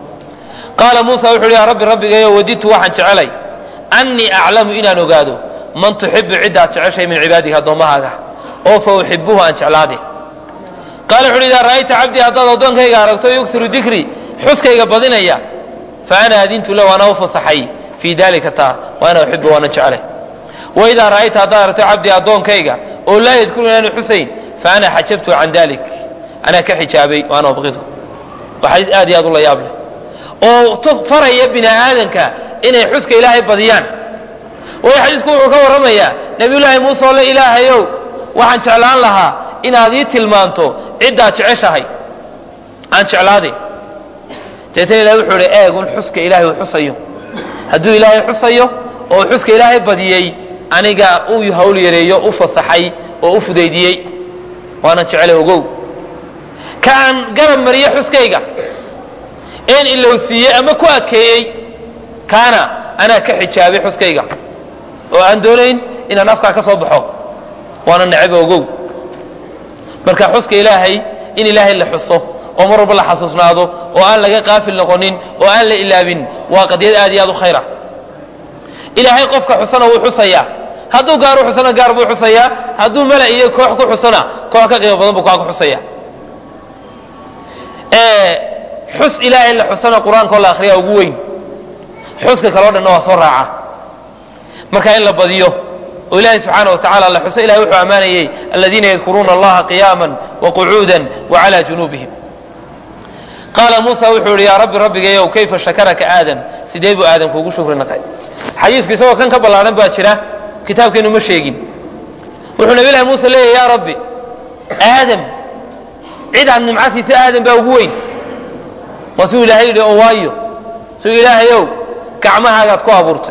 qaala muusa wuxu uhi yaa rabbi rabbigayo wadidtu waxaan jecelay annii aclamu inaan ogaado man tuxibu ciddaad jeceshay min cibaadika addoommahaaga oo fa uxibuhu aan jeclaade qaala wuxu uhi idaa ra'ayta cabdii haddaad addoonkayga aragto yuksiru dikri xuskayga badinaya fa ana adintu lahu anaa u fasaxay fii dalika taa wa ana uxibu waanan jecelay wa idaa ra'ayta haddaad aragto cabdii addoonkayga oo laa yadkuru inaanu xusayn fa ana xajabtu can dalik anaa ka xijaabay wa ana ubqidu waa xadiis aad iyo aad u la yaab leh oo faraya bini aadanka inay xuska ilaahay badiyaan waayo xadiisku wuxuu ka warramayaa nebiyullaahi muuse oo le ilaahayow waxaan jeclaan lahaa inaad ii tilmaanto ciddaad jeceshahay aan jeclaaday deetana ilahay wuxuu ihi eegun xuska ilaahay uu xusayo hadduu ilaahay xusayo oo xuska ilaahay badiyey aniga uu hawl yareeyo u fasaxay oo u fudaydiyey waanan jecelay ogow ka aan garab mariyo xuskayga een ilowsiiyey ama ku akeeyey kaana anaa ka xijaabay xuskayga oo aan doonayn inaan afkaa ka soo baxo waana necaba ogow marka xuska ilaahay in ilaahay la xuso oo mar walba la xasuusnaado oo aan laga qaafil noqonin oo aan la ilaabin waa qadiyad aad iyo aad u khayra ilaahay qofka xusana wuu xusayaa hadduu gaar u xusana gaar buu xusayaa hadduu mala iyo koox ku xusana koox ka qiimo badan buu kaa ku xusaya xus ilaahay la xusana qur-aankao la akhriyaa ugu weyn xuska kaleo dhanna waa soo raaca marka in la badiyo oo ilaahay subxaana wa tacala la xuso ilahay wuxuu ammaanayey aladiina yadkuruuna allaha qiyaama waqucuuda wacala junuubihim qaala muusa wuxuu yihi yaa rabbi rabbigayow kayfa shakaraka aadam sidee buu aadam kuugu shukri naqay xadiisku isagoo kan ka ballaaran baa jira kitaabkeenu ma sheegin wuxuu nabi lahi muuse leeyahy yaa rabbi aadam cid aad nimca siisa aadam baa ugu weyn waa siuu ilaahay yidhi oo waayo siuu ilaahayow gacmahaagaad ku abuurtay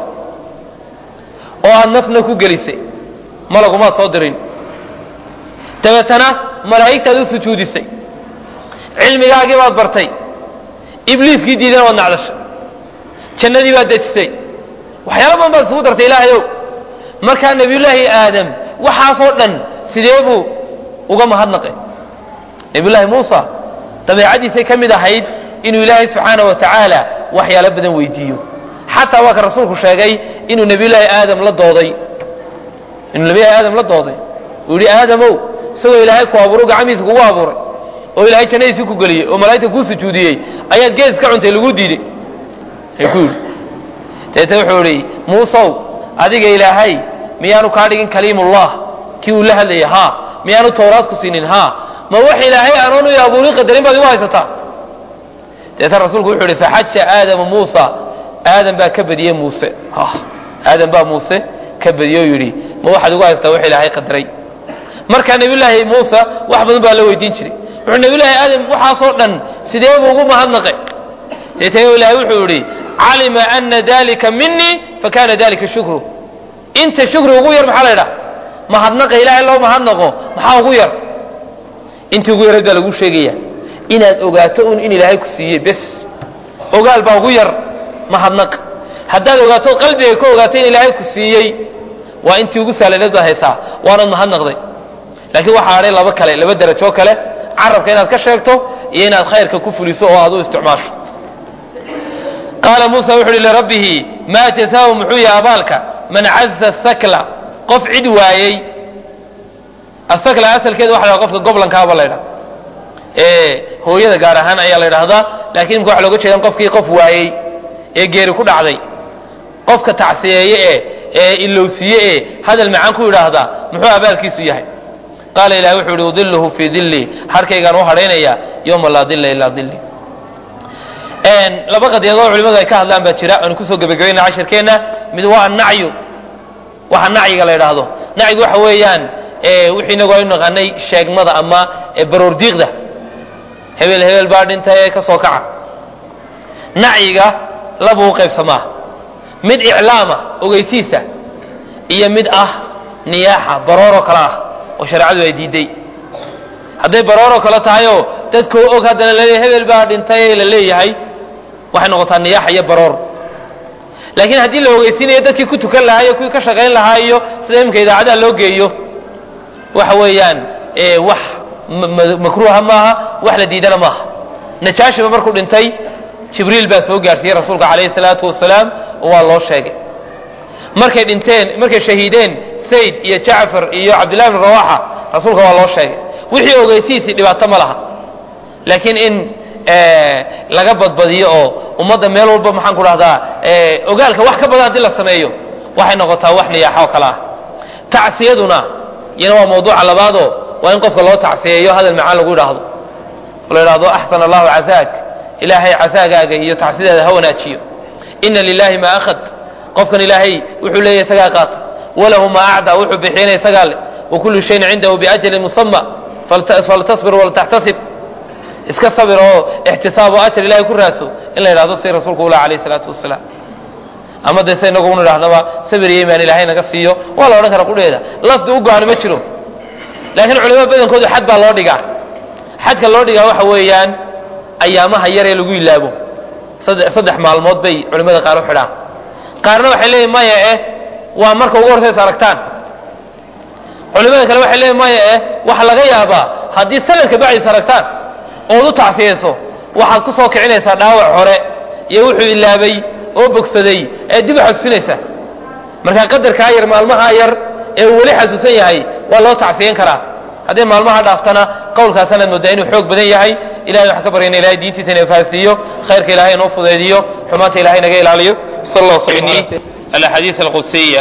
oo aad nafna ku gelisay malagumaad soo dirin dabeetana malaa'igtaad u sujuudisay cilmigaagii baad bartay ibliiskii diidana waad nacdashay jannadii baad dejisay waxyaala badan baad isugu dartay ilaahayow markaa nebiyullaahi aadam waxaasoo dhan sidee buu uga mahadnaqay nebiyullaahi muusa dabeecadiisay ka mid ahayd inuu ilaahay subxaana wa tacaala waxyaalo badan weydiiyo xataa waa ka rasuulku sheegay inuu nebiyullaahi aadam la dooday inuu nebiyullahi aadam la dooday uu yidhi aadamow isagoo ilaahay ku abuuro gacmihiisa kugu abuuray oo ilaahay jannadiisii ku geliyey oo malaa'igta kuu sujuudiyey ayaad gees iska cuntay lagu diiday ay ku yidhi deete wuxuu idhi muusow adiga ilaahay miyaanu kaa dhigin kaliimullah kii uu la hadlayay haa miyaanu towraad ku siinin haa ma wax ilaahay aanoonu i abuurin qadarin baad igu haysataa deeta rasuulku wuxuu ihi faxaja aadamu muusa aadam baa ka badiyey muuse aadam baa muuse ka badiyey oo yidhi ma waxaad igu haysataa wax ilaahay qadaray markaa nebiyullaahi muusa wax badan baa la weydiin jiray wuxuu nebiyullaahi aadam waxaasoo dhan sidee buu ugu mahadnaqay deetee ilaahay wuxuu yidhi calima ana dalika minii fakana dalika shukru inta shukri ugu yar maxaa la ydhaha mahadnaqa ilaahay loo mahadnaqo maxaa ugu yar intii ugu yarayd baa lagu sheegaya inaad ogaato un in ilaahay ku siiyey bes ogaal baa ugu yar mahadnaq haddaad ogaato qalbiga ka ogaatay in ilaahay ku siiyey waa intii ugu saalaneed baad haysaa waanaad mahadnaqday laakiin waxaa hadhay laba kale laba derajo kale carabka inaad ka sheegto iyo inaad khayrka ku fuliso oo aad u isticmaasho qaala muusa wuxu uhi lirabbihi maa jazaau muxuu yahay abaalka man caza sakla qof cid waayey asakla asalkeeda waxa la qofka goblankaaba la ydhaha ee hooyada gaar ahaan ayaa la ydhahdaa lakiin imka waxa looga jeedan qofkii qof waayey ee geeri ku dhacday qofka tacsiyeeye ee ee ilowsiye ee hadal macaan ku yidhaahdaa muxuu abaalkiisu yahay qaala ilahi wuxuu yihi udiluhu fii dilli harkaygaan u hadhaynaya yowma laa dilla ilaa dilli laba qadiyadood culimadu ay ka hadlaan baa jira aanu kusoo gebagabayna cashirkeenna mid waa annacyu waxa nacyiga la yidhaahdo nacyigu waxa weeyaan wixii inagu aynu naqaanay sheegmada ama baroordiiqda hebel hebel baa dhintay ee ka soo kaca nacyiga labuu qaybsamaa mid iclaama ogeysiisa iyo mid ah niyaaxa barooroo kale ah oo shareecadu ay diiday hadday barooroo kale tahayoo dadkoo og haddana laleeyahay hebel baa dhintay ee la leeyahay waxay noqotaa niyaaxa iyo baroor laakiin haddii la ogeysiinayo dadkii ku tukan lahaa iyo kuwii ka shaqayn lahaa iyo sida imika idaacadaha loo geeyo waxa weeyaan wax makruuha maaha wax la diidana maaha najaashiba markuu dhintay jibriil baa soo gaarsiiyey rasuulka calayhi salaatu wasalaam oo waa loo sheegay markay dhinteen markay shahiideen sayd iyo jacfar iyo cabdillahi bn rawaxa rasuulka waa loo sheegay wixii ogeysihiisii dhibaato ma laha laakiin in laga badbadiyo oo ummadda meel walba maxaan ku dhahdaa ogaalka wax ka badan haddii la sameeyo waxay noqotaa wax niyaaxa oo kale ah tacsiyaduna iyana waa mawduuca labaadoo waa in qofka loo tacsiyeeyo hadal macaan lagu yidhaahdo oo la yidhahdo axsan allahu casaak ilaahay casaagaaga iyo tacsideeda ha wanaajiyo ina lilahi maa akhad qofkan ilaahay wuxuu leeyahy isagaa qaata walahu maa acda wuxuu bixiyana isagaa le wakulu shayin cindahu biajalin musama faltasbir waltaxtasib iska sabir oo ixtisaab oo ajar ilahay ku raadso in la yidhahdo si rasuulku ula alayh salaatu wasalaam ama dee se inagu un idhahdaba sabir iyo imaan ilahay naga siiyo waa la odhan kara qudheeda lafdi u go-an ma jiro laakiin culamada badankoodu xad baa loo dhigaa xadka loo dhigaa waxa weeyaan ayaamaha yar ee lagu ilaabo saddex maalmood bay culimmada qaar u xidhaan qaarna waxay leeyihin maya eh waa marka ugu horsays aragtaan culimada kale waxay leeyihin maya eh waxa laga yaabaa haddii sanadka bacdiis aragtaan ood u tacsiyayso waxaad ku soo kicinaysaa dhaawac hore iyo wuxuu ilaabay oo bogsaday ee dib u xasuusinaysaa marka qadarkaa yar maalmaha yar ee uu weli xasuusan yahay waa loo tacsiyan karaa haddii maalmaha dhaaftana qowlkaasanaad moodaa inuu xoog badan yahay ilahay waxaan ka baryana ilahay diintiisa ina fahansiiyo khayrka ilahay inoo fudeediyo xumaanta ilahay naga ilaaliyo sal allah alaxaadiis alqudsiya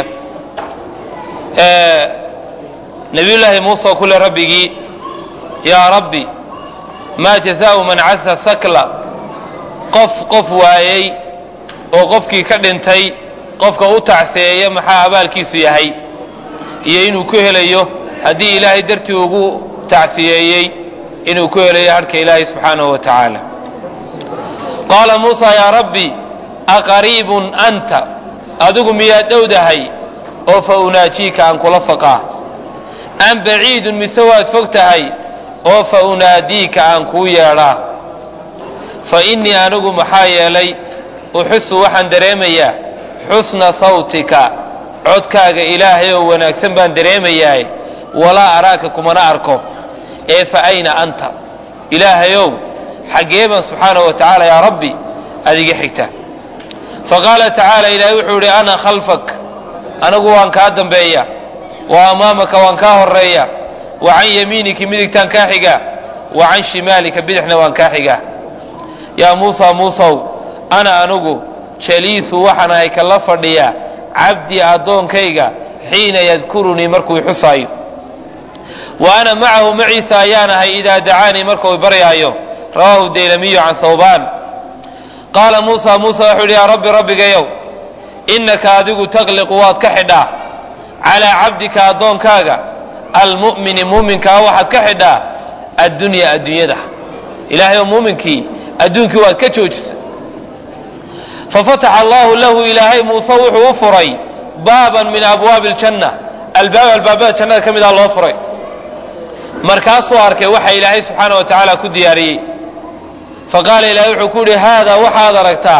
nabiyullaahi muuse oo kule rabbigii yaa rabbi maa jazaau man casa sakla qof qof waayey oo qofkii ka dhintay qofka u tacseeya maxaa abaalkiisu yahay iyo inuu ku helayo haddii ilaahay dartii ugu tacsiyeeyey inuu ku helayo harhka ilaahay subxaanahu wa tacaala qaala muusa yaa rabbi aqariibun anta adigu miyaad dhowdahay oo fa unaajiika aan kula faqaa am baciidun mise waad fog tahay oo fa unaadiika aan kuu yeedhaa fa innii anigu maxaa yeelay uxusu waxaan dareemayaa xusna sawtika codkaaga ilaahay oo wanaagsan baan dareemayaa walaa araaka kumana arko ee fa ayna anta ilaahayow xaggee baan subxaanahu wa tacaala yaa rabbi adiga xigta faqaala tacaala ilaahay wuxuu idhi ana khalfak anigu waan kaa dambeeya wa amaamaka waan kaa horeeya wa can yamiinika midigtaan kaa xiga wa can shimaalika bidixna waan kaa xiga yaa muusa muusow ana anigu jaliisu waxaan ahay kala fadhiya cabdii addoonkayga xiina yadkurunii markuu xusaayo wa ana macahu maciisa ayaan ahay idaa dacaanii markuu baryaayo rawaahu daylamiyu can sawbaan qaala muusa muusa wuxuu yidhi yaa rabbi rabbigayow innaka adigu taqliqu waad ka xidhaa calaa cabdika addoonkaaga almu'mini muuminkaa waxaad ka xidhaa addunya adduunyada ilaahay oo muuminkii adduunkii waad ka joojisa fafataxa allahu lahu ilaahay muuse wuxuu u furay baaban min abwaabi aljanna albaab albaabada jannada ka midaa loo furay markaasuu arkay waxa ilaahay subxaana wa tacaala ku diyaariyey faqaala ilaahay wuxuu ku yidhi haadaa waxaad aragtaa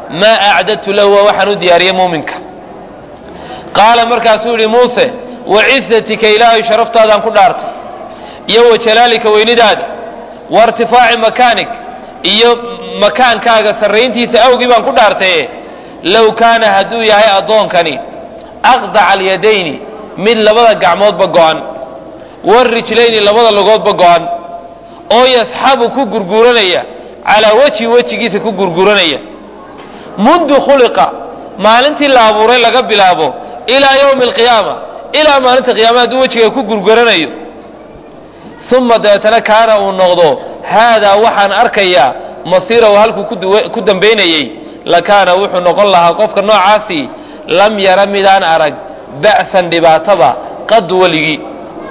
maa acdadtu lahu waa waxaan u diyaariyey muuminka qaala markaasuu yihi muuse wacizatika ilaahay sharaftaadaan ku dhaartay iyo wa jalaalika weynidaada wa irtifaaci makaanik iyo makaankaaga sarrayntiisa awgii baan ku dhaartaye low kaana hadduu yahay addoonkani aqdaca alyadayni mid labada gacmoodba go'an warijlayni labada lugoodba go'an oo yasxabu ku gurguranaya calaa wejhi wejigiisa ku gurguranaya mundu khuliqa maalintii la abuuray laga bilaabo ilaa yowmi alqiyaama ilaa maalinta qiyaama hadduu wejiga ku gurguranayo uma dabeetana kaana uu noqdo haadaa waxaan arkayaa masiirahu halkuu ku dambaynayey lakaana wuxuu noqon lahaa qofka noocaasi lam yara midaan arag ba'san dhibaataba qadu weligii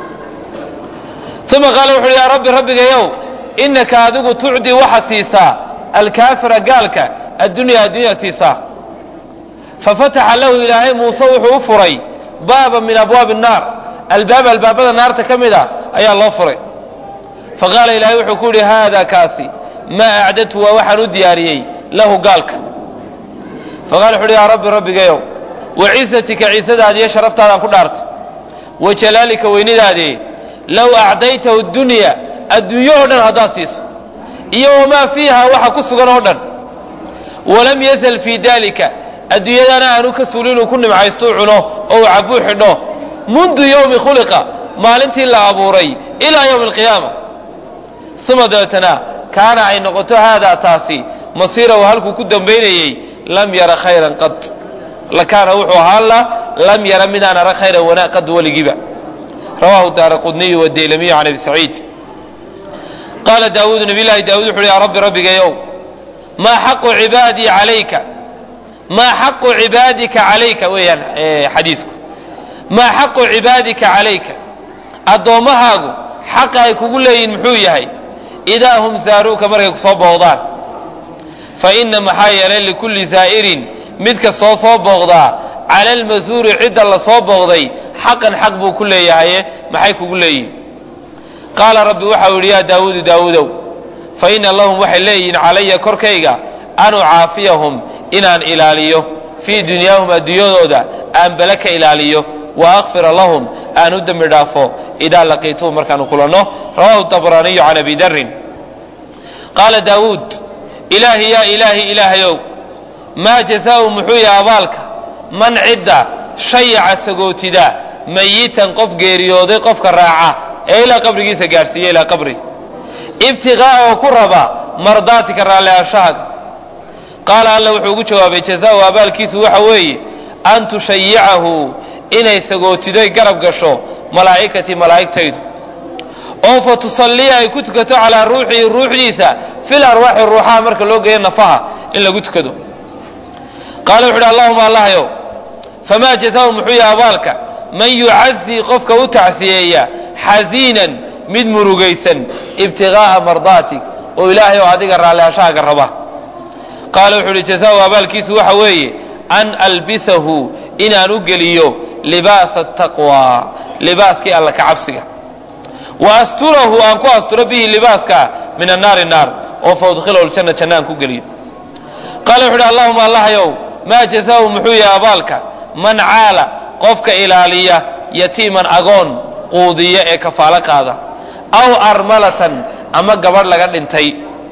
uma qaala wuxu uhi yaa rabbi rabbigayow inaka adigu tucdii waxaad siisaa alkaafira gaalka addunyaa adduunyaad siisaa fafataxa lahu ilaahay muuse wuxuu u furay baaba min abwaabi الnaar albaab albaabada naarta ka mid a ayaa loo furay faqaala ilaahay wuxuu ku yihi haada kaasi maa acdadtu waa waxaan u diyaariyey lahu gaalka faqala wuxu uhi yaa rabbi rabbigayow wacizatika ciisadaadi iyo sharaftaadaan ku dhaartay wa jalaalika weynidaadii low acdaytahu dunya adduunyo oo dhan haddaad siiso iyo wamaa fiiha waxa ku sugan oo dhan walam yazal fii dalika adduunyadana aanu ka suuli inuu ku nimcaysto u cuno oo uu cabuu xidho mundu yowmi khuliqa maalintii la abuuray ilaa yowmi alqiyaama uma dabeetana kaana ay noqoto haadaa taasi masiirahu halkuu ku dambaynayey lam yara khayran qad lakaana wuxuu ahaan la lam yara midaan arag khayran wanaa qad weligiiba rawahu daara qudniyu wadeylamiyu can abi saciid qaala daawuudu nabiy llaahi daawud wuxu uhi yaa rabbi rabbigayow maa xaqu cibaadii calayka maa xaqu cibaadika calayka weeyaan xadiisku maa xaqu cibaadika calayka addoommahaagu xaqa ay kugu leeyihin muxuu yahay idaa hum saaruuka markay ku soo booqdaan fa ina maxaa yeelay likulli zaa'irin mid kastoo soo booqdaa cala almasuuri cidda la soo booqday xaqan xaq buu ku leeyahaye maxay kugu leeyihin qaala rabbi waxau yidhi yaa daawuudu daawuudow fa ina lahum waxay leeyihiin calaya korkayga an ucaafiyahum inaan ilaaliyo fii dunyaahum adduunyadooda aan bele ka ilaaliyo wa akfira lahum aan u dembi dhaafo idaa laqiituhum markaanu kulanno rawahu dabraaniyu can abi darin qaala daawuud ilaahi yaa ilaahi ilaahayow maa jazaau muxuu yahay abaalka man cidda shayaca sagootida mayitan qof geeriyooday qofka raaca ee ilaa qabrigiisa gaadhsiiya ilaa qabri ibtiqaa'a oo ku raba mardaatika raalliaashahaaga qaala alla wuxuu ugu jawaabay jazaau abaalkiisu waxa weeye an tushayicahu inay sagootidoy garab gasho malaa'ikatii malaa'igtaydu oo fa tusalliya ay ku tukato calaa ruuxihi ruuxdiisa fil arwaaxi ruuxaha marka loo geeyo nafaha in lagu tukado qaala wuxu uhi allahuma allahyow famaa jazaau muxuu yahay abaalka man yucazii qofka u tacsiyeeya xasiinan mid murugaysan ibtiqaa'a mardaatig oo ilaahay oo adiga raalliashahaaga raba qaala wuxuu uhi jazaau abaalkiisu waxa weeye an albisahu inaan u geliyo libaasa taqwa libaaskii alla ka cabsiga wa asturahu aan ku asturo bihi libaaska min annaari naar oo fa udkhilahu ljanna janna aan ku geliyo qaala wuxu uhi allahuma allahyow maa jazaau muxuu yahay abaalka man caala qofka ilaaliya yatiiman agoon quudiya ee kafaalo qaada aw armalatan ama gabadh laga dhintay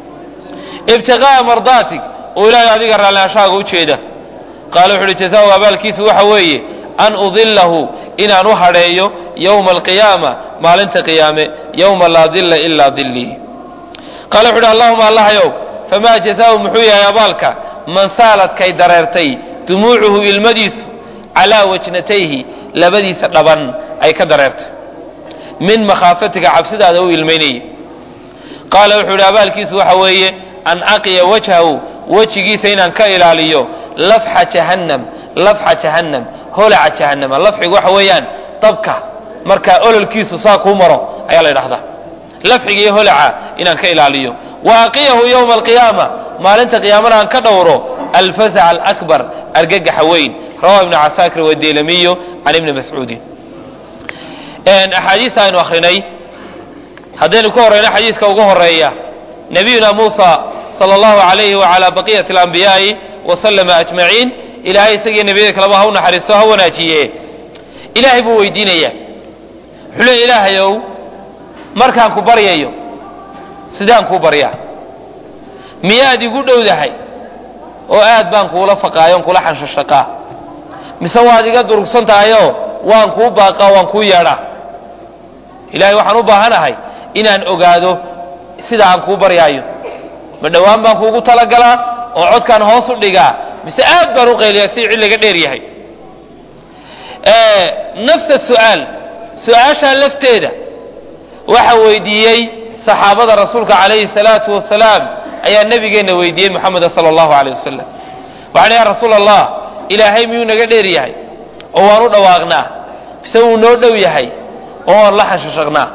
ibtiqaa'a mardaatig oo ilaahay adiga raalliashahaaga u jeeda qaala wuxu uhi jazaau abaalkiisu waxa weeye an udillahu inaan u hadheeyo yowma alqiyaama maalinta qiyaame yowma laa dilla ilaa dillii qaala wuxu uhi allahuma allahyow famaa jazaau muxuu yahay abaalka man saaladkay dareertay dumuucuhu ilmadiisu calaa wajnatayhi labadiisa dhaban ay ka dareertay min makhaafatika cabsidaada u ilmaynayay qaala wuxuu idhi abaalkiisu waxa weeye an aqiya wajhahu wejigiisa inaan ka ilaaliyo lafxa jahannam lafxa jahannam holaca jahannama lafxigu waxa weeyaan dabka markaa ololkiisu saa kuu maro ayaa la ydhahdaa lafxiga iyo holaca inaan ka ilaaliyo wa aqiyahu yowma alqiyaama maalinta qiyaamana aan ka dhowro alfazac alakbar argagaxa weyn rawahu ibnu casaakir wadeylamiyu can ibni mascuudin axaadiista aynu akrinay haddaynu ka horeyno xadiiska ugu horeeya nabiyuna muusa sala allahu alayhi wacalaa baqiyati alambiyaai wasalama ajmaciin ilaahay isagiyo nebiyada kaleba ha u naxariisto ha wanaajiye ilaahay buu weydiinaya wuxuu leeya ilaahayow markaan ku baryayo sidaan kuu baryaa miyaad igu dhowdahay oo aad baan kuula faqaayo on kula xanshashaqaa mise waad iga durugsan tahayoo waan kuu baaqaa waan kuu yeedhaa ilaahay waxaan u baahanahay inaan ogaado sida aan kuu baryaayo ma dhowaan baan kuugu talagalaa oo codkaan hoos u dhigaa mise aad baan u qayliyaa si cilliga dheer yahay nafsa su'aal su-aashaa lafteeda waxa weydiiyey saxaabada rasuulka calayhi salaatu wasalaam ayaa nabigeenna weydiiyey moxameda sala allahu aleyh wasalam waxaan ya rasuul allah ilaahay miyuu naga dheer yahay oo waan u dhawaaqnaa mise wuu noo dhow yahay oo waan la xanshashaqnaa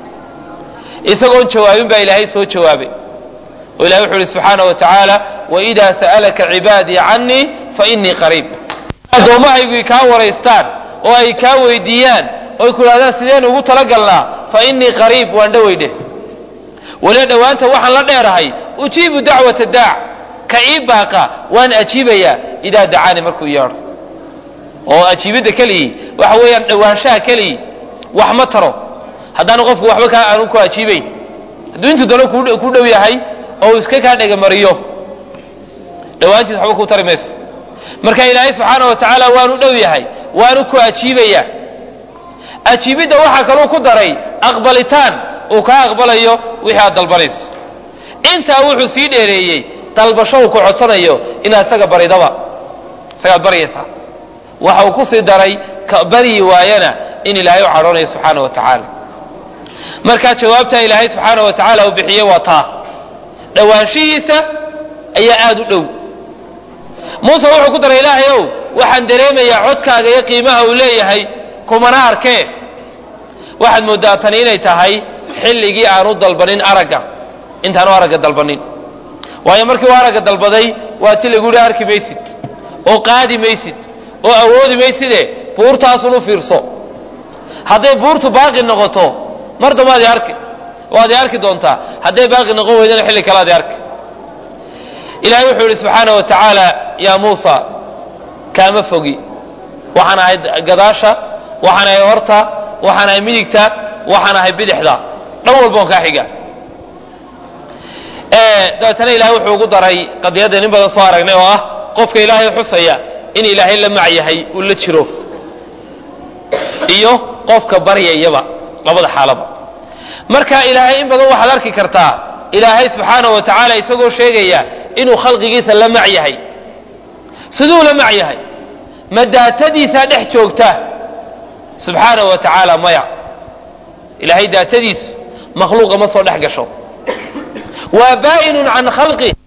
isagoon jawaabin baa ilaahay soo jawaabay oo ilahay wuxuu ihi subxaana wa tacaala waidaa sa'alaka cibaadii canii fainii qariib addoommahaygu kaa waraystaan oo ay kaa weydiiyaan oy ku idhahdaan sideen ugu talagalnaa fa inii qariib waan dhoweydhe waliba dhowaanta waxaan la dheerahay ujiibu dacwata daac ka ii baaqa waan ajiibayaa idaa dacaani markuu yeedho oo ajiibidda keligii waxa weeyaan dhowaanshaha keligii wax ma taro haddaanu qofku waxba kaa aanu ku ajiibayn hadduu intuu dano ku dhow yahay oo uu iska kaa dhegamariyo dhowaantiis waxba kuu tari mayso marka ilaahay subxaana wa tacaala waanu dhow yahay waanu ku ajiibayaa ajiibidda waxaa kaluu ku daray aqbalitaan uu kaa aqbalayo wixii aad dalbanayso intaa wuxuu sii dheereeyey dalbasho uu ku codsanayo inaad isaga baridaba isagaad baryaysaa waxa uu ku sii daray ka baryi waayana in ilaahay u cadhoonayo subxaana wa tacaala markaa jawaabtaa ilaahay subxaana wa tacaala uu bixiyey waa taa dhowaanshihiisa ayaa aada u dhow muuse wuxuu ku daray ilaahay ow waxaan dareemayaa codkaaga iyo qiimaha uu leeyahay kumana arkee waxaad mooddaa tani inay tahay xilligii aanu dalbanin aragga intaanu aragga dalbanin waayo markii uu aragga dalbaday waa ti lagu yihi arki maysid oo qaadi maysid oo awoodi mayside buurtaasun u fiirso hadday buurtu baaqi noqoto mar dambaad i arki waad i arki doontaa hadday baaqi noqon weydana xilli kalead i arki ilahay wuxuu yihi subxaana wa tacaala yaa muusa kaama fogi waxaan ahay gadaasha waxaan ahay horta waxaan ahay midigta waxaan ahay bidixda dhan walba on kaa xiga dabeetana ilahay wuxuu ugu daray qadiyaddan in badan soo aragnay oo ah qofka ilaahay xusaya in ilaahay la mac yahay uu la jiro iyo qofka baryayaba labada xaalaba marka ilaahay in badan waxaad arki kartaa ilaahay subxaana wa tacaala isagoo sheegaya inuu khalqigiisa la mac yahay siduu la mac yahay ma daatadiisaa dhex joogta subxaana wa tacaala maya ilaahay daatadiisu makhluuqa ma soo dhex gasho waa baa'inun can khalqih